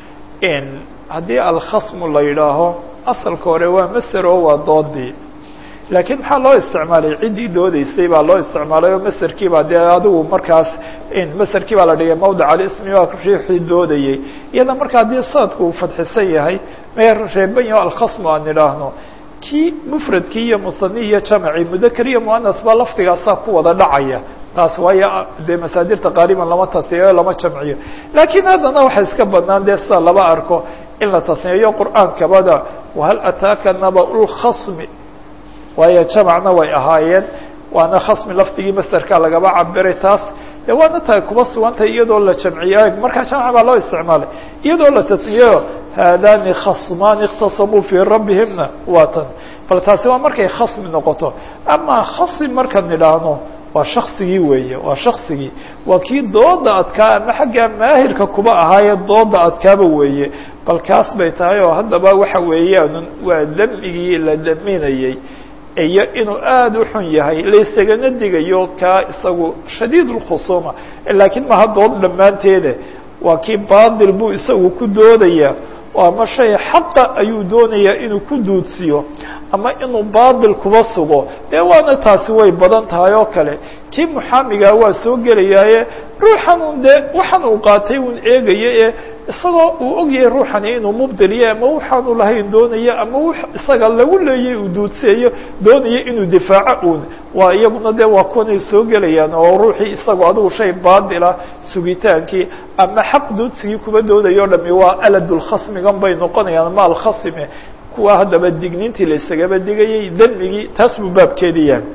Speaker 1: haddii alkhasmu la yidhaaho asalka hore waa maser oo waa doodii laakiin maxaa loo isticmaalay ciddii doodeysay baa loo isticmaalay oo maserkii baa dee adigu markaas maserkii baa la dhigay mawdic alismi waa riixii doodayey iyada marka haddii saadku uu fadxisan yahay mee reeban yaho alkhasmu aan idhaahno kii mufradkii iyo musani iyo jamci mudakar iyo muanas baa lafdigaasaa ku wada dhacaya taas waayo dee masaadirta qaariban lama tasniyeyo lama jamciyo laakiin haddana waxay iska badnaan dee sida laba arko in la tasniyeeyo qur'aankabada wahal ataaka naba lkhasmi waayo jamacna way ahaayeen waana khasmi lafdigii masterka lagaba cabiray taas de waana tahay kuba sugantay iyadoo la jamciyo markaa jamc baa loo isticmaalay iyadoo la tasniyeyo haadani khasmaani اktasamuu fii rabbihimna waa tan bal taasi waa markay khasmi noqoto ama khasim markaan idhaahno waa shaksigii weeye waa shaksigii waa kii dooda adkaa ama xagga maahirka kuba ahaayee dooda adkaaba weeye bal kaas bay tahay oo haddaba waxa weeyaan waa demigii la daminayey iyo inuu aada u xun yahay laysagana digayo kaa isagu shadiid اlkhusuuma laakiin maha dood dhammaanteede waa kii baadil buu isagu ku doodaya ama shay xaqa ayuu doonayaa inuu ku duudsiyo ama inuu baadil kuba sugo dee waana taasi way badan tahay oo kale kii muxaamigaa waa soo gelayaaye ruuxan un dee waxaan uu qaatay un eegaya ee isagoo uu ogyahay ruuxani inuu mubdiliyo ama waxaanu lahayn doonayo ama w isaga lagu leeyay uu duudseeyo doonayo inuu difaaco un waa iyaguna dee waa kuwanay soo gelayaan oo ruuxii isagoo adigu shay baadila sugitaankii ama xaq duudsigii kuba doodayo o dhami waa aladulkhasmigan bay noqonayaan ama alkhasime kuwa haddaba digniintii la isagaba digayay demigii taas buu baabkeedi yahay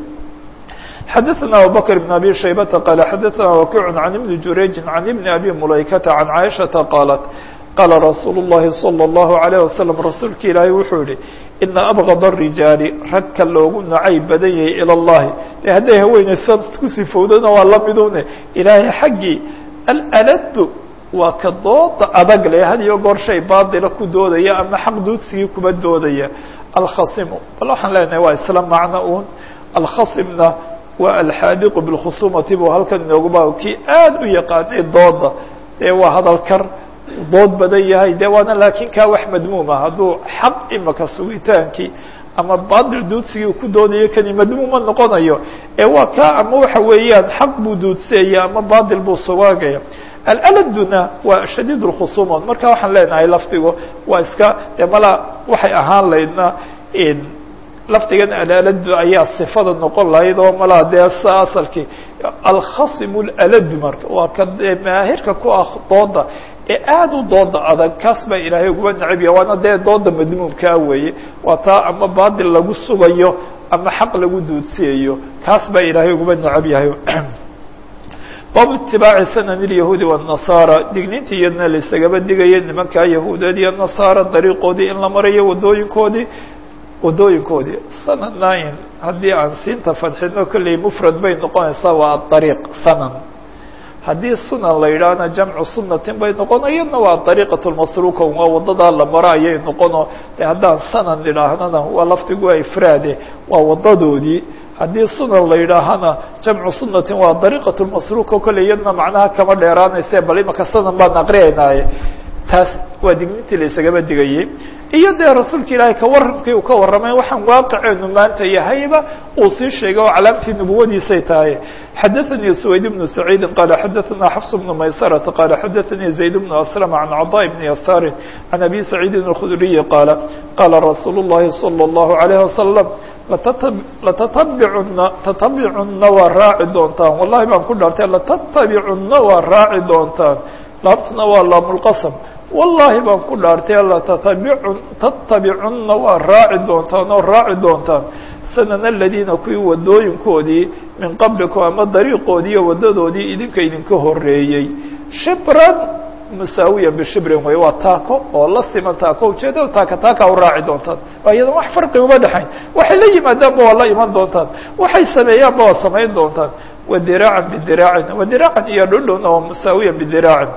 Speaker 1: xadaثna abubakr بn abi shaybata qala xadaثna wakic can ibni jurayji can ibni abi mulaykata can caaishaةa qaalat qaala rasuul الlahi salى الlahu عalيه wasalam rasuulka ilaahay wuxuu yihi ina abغad الrijaali ragka loogu nacay badan yahay ilى اllahi de hadday haweeney sa ku sifowdana waa lamidune ilaahay xaggii alaladu waa ka dooda adag le had iyo goor shay baadila ku doodaya ama xaq duudsigii kuba doodaya alkhasimu bal waxaan leenahay waa isla macno un alkhasimna waa alxaadiqu bilkhusumati buu halkan inooguba kii aada u yaqaanay dooda dee waa hadal kar dood badan yahay de waana laakiin kaa wax madmuuma hadduu xaq imaka sugitaankii ama baadil duudsigii ku doodayo kani madmuuma noqonayo ee waa kaa ama waxa weeyaan xaq buu duudseeya ama baadil buu sugaagaya alaladuna waa shadiid اlkhusuuma marka waxaan leenahay lafdigu waa iska de mala waxay ahaan laydna lafdigan alaladu ayaa sifada noqon lahayd oo malaa dee sa asalkii alkhasim laladu marka waa ka maahirka ku ah dooda ee aada u dooda adag kaas baa ilaahay uguba necabya waana dee dooda madmuumkaa weeye waa taa ama baadil lagu sugayo ama xaq lagu duudsiyayo kaas baa ilaahay uguba necab yahay baabu itibaaci sanan ilyahuudi wالnasaara digniintii iyadna laisagaba digaya nimankaa yahuudeed iyo nasaara dariiqoodii in la marayo wadooyinkoodii wadooyinkoodii sanadnain haddii aan siinta fadxino kolley mufrad bay noqonaysaa waa aariiq sanan haddii sunan la yidhaahna jamcu sunatin bay noqon iyadna waa dariiqat lmasruuka waa wadadaa la maro ayay noqono de haddaan sanan idhaahnana waa lafdigu waa ifraade waa wadadoodii haddii sunan la yidhaahana jamcu sunatin waa dariiqat lmasruuka kolley iyadna macnaha kama dheeraanayse bal imaka sanan baan aqriyaynaaye taas waa dignitii la isagaba digayey iyo dee rasuulka ilaahay kawarramkii uu ka warramay waxaan waaqiceenu maanta yahayba uu sii sheegay oo calaamtii nubuwadiisay tahay xadaثanii سwayd بnu سacيidi qala xadaثana xfs بnu maysarata qala xadaثanii zayd بnu aslm can caضاء bni yasaari can abi saciidin الkhudriyi qaala qaala rasuul الlahi salى الlahu عalيه wasalam latatabicuna tatabicunna waa raaci doontaan wallahi baan ku dhaartay latatabicunna waa raaci doontaan laabtuna waa laamulqasm wallahi baan ku dhaartay latatabicu tatabicunna waa raaci doontaan oo raaci doontaan sanana aladiina kuwii wadooyinkoodii min qablikum ama dariiqoodii iyo wadadoodii idinka idinka horeeyey shibran musaawiyan bishibrin wey waa taako oo la siman taako ujeedada taaka taaka u raaci doontaan waa iyadan wax farqi uma dhexayn waxay la yimaadaanba waa la iman doontaan waxay sameeyaanba waa samayn doontaan wadiraacan bidiraacin wadiraacan iyo dhundhun oo musaawiyan bidiraacin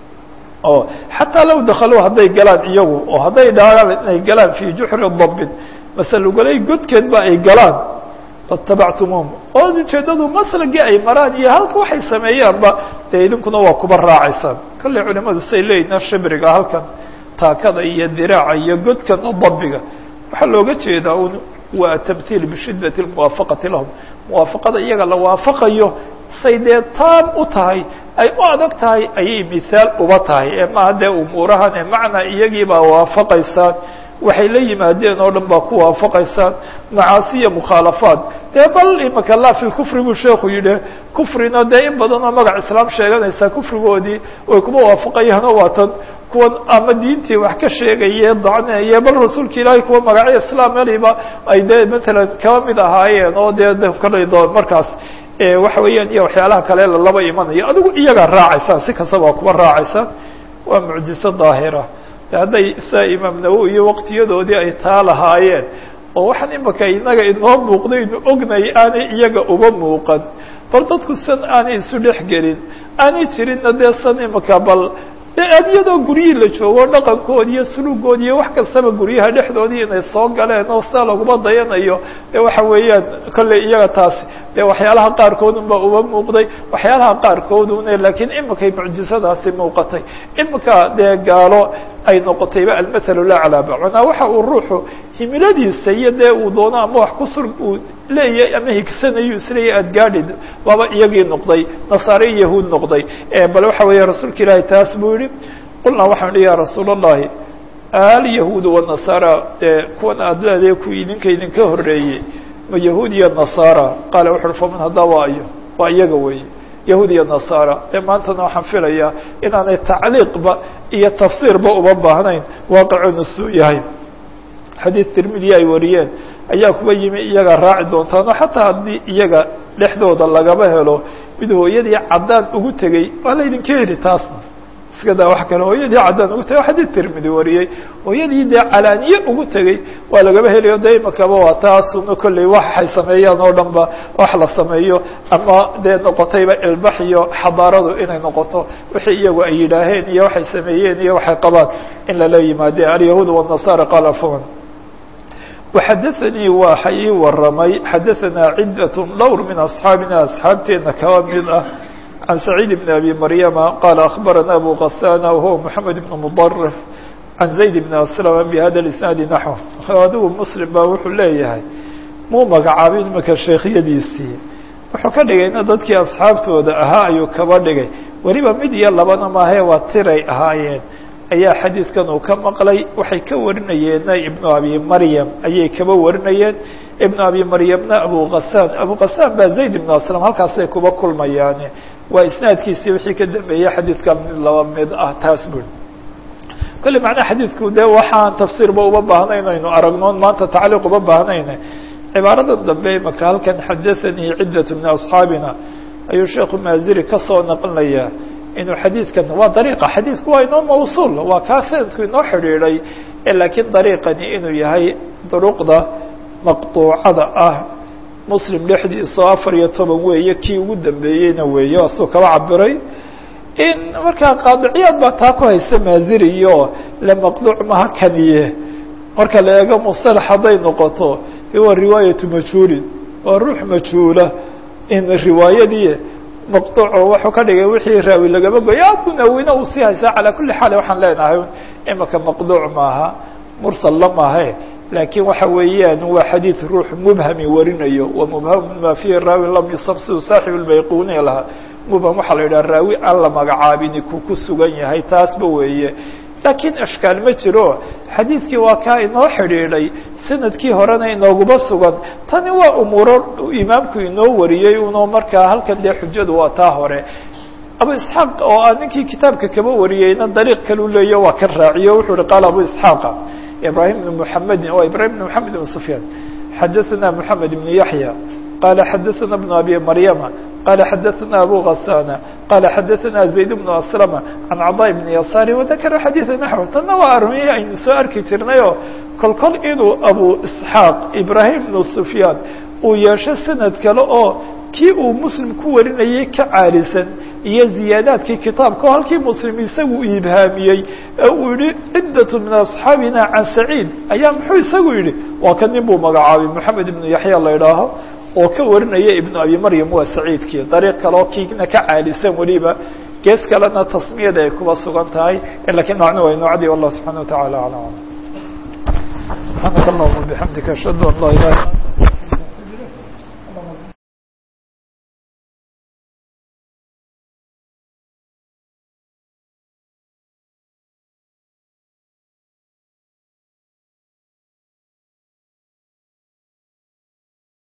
Speaker 1: oo xataa low dakaluu hadday galaan iyagu oo hadday dhaaan inay galaan fii juxri dabin masalugolay godkeed ba ay galaan fatabactumuum oo ujeedadu maslagii ay maraan iyo halka waxay sameeyaanba dee idinkuna waa kuba raacaysaan kolley culimadu say leeyihin shibriga halkan taakada iyo diraaca iyo godkan dabiga waxaa looga jeedaa un waa tamhiil bishiddati muwaafaqati lahum muwaafaqada iyaga la waafaqayo say dee taam u tahay ay u adag tahay ayay mihaal uba tahay ee maaha dee umuurahan ee macnaa iyagii baa waafaqaysaan waxay la yimaadeen oo dhan baa ku waafaqaysaan macaasiya mukhaalafaad dee bal imaka la fi kufri buu sheekhu yidhi kufrina dee in badan oo magac islaam sheeganaysaa kufrigoodii way kuma waafaqayaanoo waatan kuwan ama diintii wax ka sheegaye dacneeye bal rasuulka ilaahay kuwa magacyo islaam eliba ay dee matalan kaba mid ahaayeen oo dee kale markaas waxa weeyaan iyo waxyaalaha kale lalaba imanayo adigu iyagaa raacaysaan si kastaba waa kuba raacaysaan waa mucjiso daahira hadday saa imaam nawowi iyo waqtiyadoodii ay taa lahaayeen oo waxaan imaka inaga inoo muuqdaynu ognay aanay iyaga uba muuqan bal dadku san aanay isu dhex gelin aanay jirinna dee san imaka bal de iyadoo guryihii la joogo dhaqankoodi iyo sulugoodi iyo wax kastaba guryaha dhexdoodii inay soo galeen oo sidaa laguma dayanayo de waxa weeyaan kolley iyaga taasi de waxyaalaha qaarkoodun ba uba muuqday waxyaalaha qaarkoodune laakiin imikay mucjisadaasi muuqatay imika dee gaalo ay noqotayba almathalu laclaa macnaa waxa uu ruuxu himiladiisa iyo dee uu doono ama wax kusur uu leeyahay ama higsanayo isleeyahy aad gaadhid waaba iyagii noqday nasaare yahuud noqday bal waxa weeye rasuulka ilaahi taas buu yihi qulnaa waxaan ihi ya rasuul allahi alyahuud wanasaara dee kuwan aad leedahay ku idinka idinka horeeyey ma yahuud iyo nasaara qaala wuxu uhi faman haddaa waa iyo waa iyaga weeye yahuud iyo nasaara dee maantana waxaan filayaa inaanay tacliiqba iyo tafsiirba uba baahnayn waaqicuna suu yahay xadiid tirmidiya ay wariyeen ayaa kuba yimi iyaga raaci doontaano xataa haddii iyaga dhexdooda lagaba helo mid hooyadii caddaan ugu tegey waa laydinka heli taasna iska daa wax kale hooyadii caddaan ugu tegey xadiid tirmidi wariyey hooyadii dee calaaniye ugu tegey waa lagaba helayo de imakaba waa taasuna kolley waxay sameeyaan oo dhan ba wax la sameeyo ama dee noqotayba ilbax iyo xadaaradu inay noqoto wixii iyagu ay yidhaaheen iyo waxay sameeyeen iyo waxay qabaan in lala yimaade alyahuud wالnasaara qaala faman وxadaثnii waxa ii waramay xadaثanaa cidaة dhowr min أصxaabina asxaabteena kaba mid ah can سacيid بn abi maryama qaala aخbarana abu kasana wahuwa mحamed بn mdrf can zayd bn aslm bhada isnaadi naxو adigu mslim ba wuxuu leeyahay muu magacaabin imaka sheekhyadiisii wuxuu ka dhigayna dadkii asxaabtooda ahaa ayuu kaba dhigay weliba mid iyo labana maahe waa tiray ahaayeen ayaa xadiidkan uu ka maqlay waxay ka warinayeenna ibnu abi maryam ayay kaba warinayeen ibnu abi maryamna abu kasaan abu kasaan baa zayd ibnu aslam halkaasay kuba kulmayaane waa isnaadkiisii wixii ka dambeeyey xadiidkan mid laba mid ah taas buri kolle macnaha xadiidku dee waxaan tafsiirba uba baahnayn aynu aragnoon maanta tacliiq uba baahnayne cibaarada dambe imaka halkan xadathanii ciddat min asxaabina ayuu sheekhu maaziri kasoo naqlinayaa inuu xadiidkan waa dariiqa xadiidku waa inoo mawsuul waa kaa sanadku inoo xidhiidhay laakiin dariiqani inuu yahay duruqda maqtuucada ah muslim dhexdiisao afar iyo toban weeye kii ugu dambeeyeyna weeye asuu kaba cabiray in markaa qaadiciyaad baa taa ku haysta maaziri iyo lamaqduuc maha kaniye marka la eego musalax hadday noqoto de waa riwaayatu majhuulin waa ruux majhuula in riwaayadii maqduuco wuxuu ka dhigay wixii raawi lagaba goya kunawina uu sii haysaa calaa kuli xaal waxaan leenahay imika maqduuc maaha mursal la maahe laakiin waxa weeyaan waa xadiid ruux mubhami warinayo wa mubhamu ma fihi raawi lam yusab siduu saaxib lbayquniya lahaa mubham waxaa la yidhaha raawi aan la magacaabini ku ku sugan yahay taasba weeye laakiin ishkaal ma jiro xadiidkii waa kaa inoo xidhiidhay sanadkii horena inooguma sugan tani waa umuuro imaamku inoo wariyey unoo markaa halkan dee xujadu waa taa hore abu isxaaq oo a ninkii kitaabka kaba wariyeyna dariiq kalu leeya waa ka raaciyo wuxuu uhi qaala abu isxaaqa ibrahim bn muxamedin waa ibrahim bn moxamed bn sufyaan xadaثana moxamed ibn yaxya qala xadaثana bn abi maryama qala xadaثana abu gasana qala xadaثana zayd bn aslama can cadaa bn yasaari wadakara xadiiثa naxw tanna waa armiye aynu soo arki jirnayoo kol kol inuu abu isxaaq ibrahim bn sufyaan uu yeesho sanad kale oo kii uu muslim ku warinayay ka caalisan iyo ziyaadaadkii kitaabka oo halkii muslim isagu ibhaamiyey ee uu yihi ciddat min asxaabina can saciid ayaa muxuu isagu yihi waa ka nin buu magacaabay moxamed ibnu yaxya la idhaaho oo ka warinaya ibnu abi maryam waa saciidkii dariiq kaleo kiina ka caalisan weliba gees kalena tasmiyada ay kuba sugan tahay lakiin macnu waa noocdii wallah subxana wa tacala alam subxaanaka allahuma bixamdika ashhadu an laa ilaha illa anta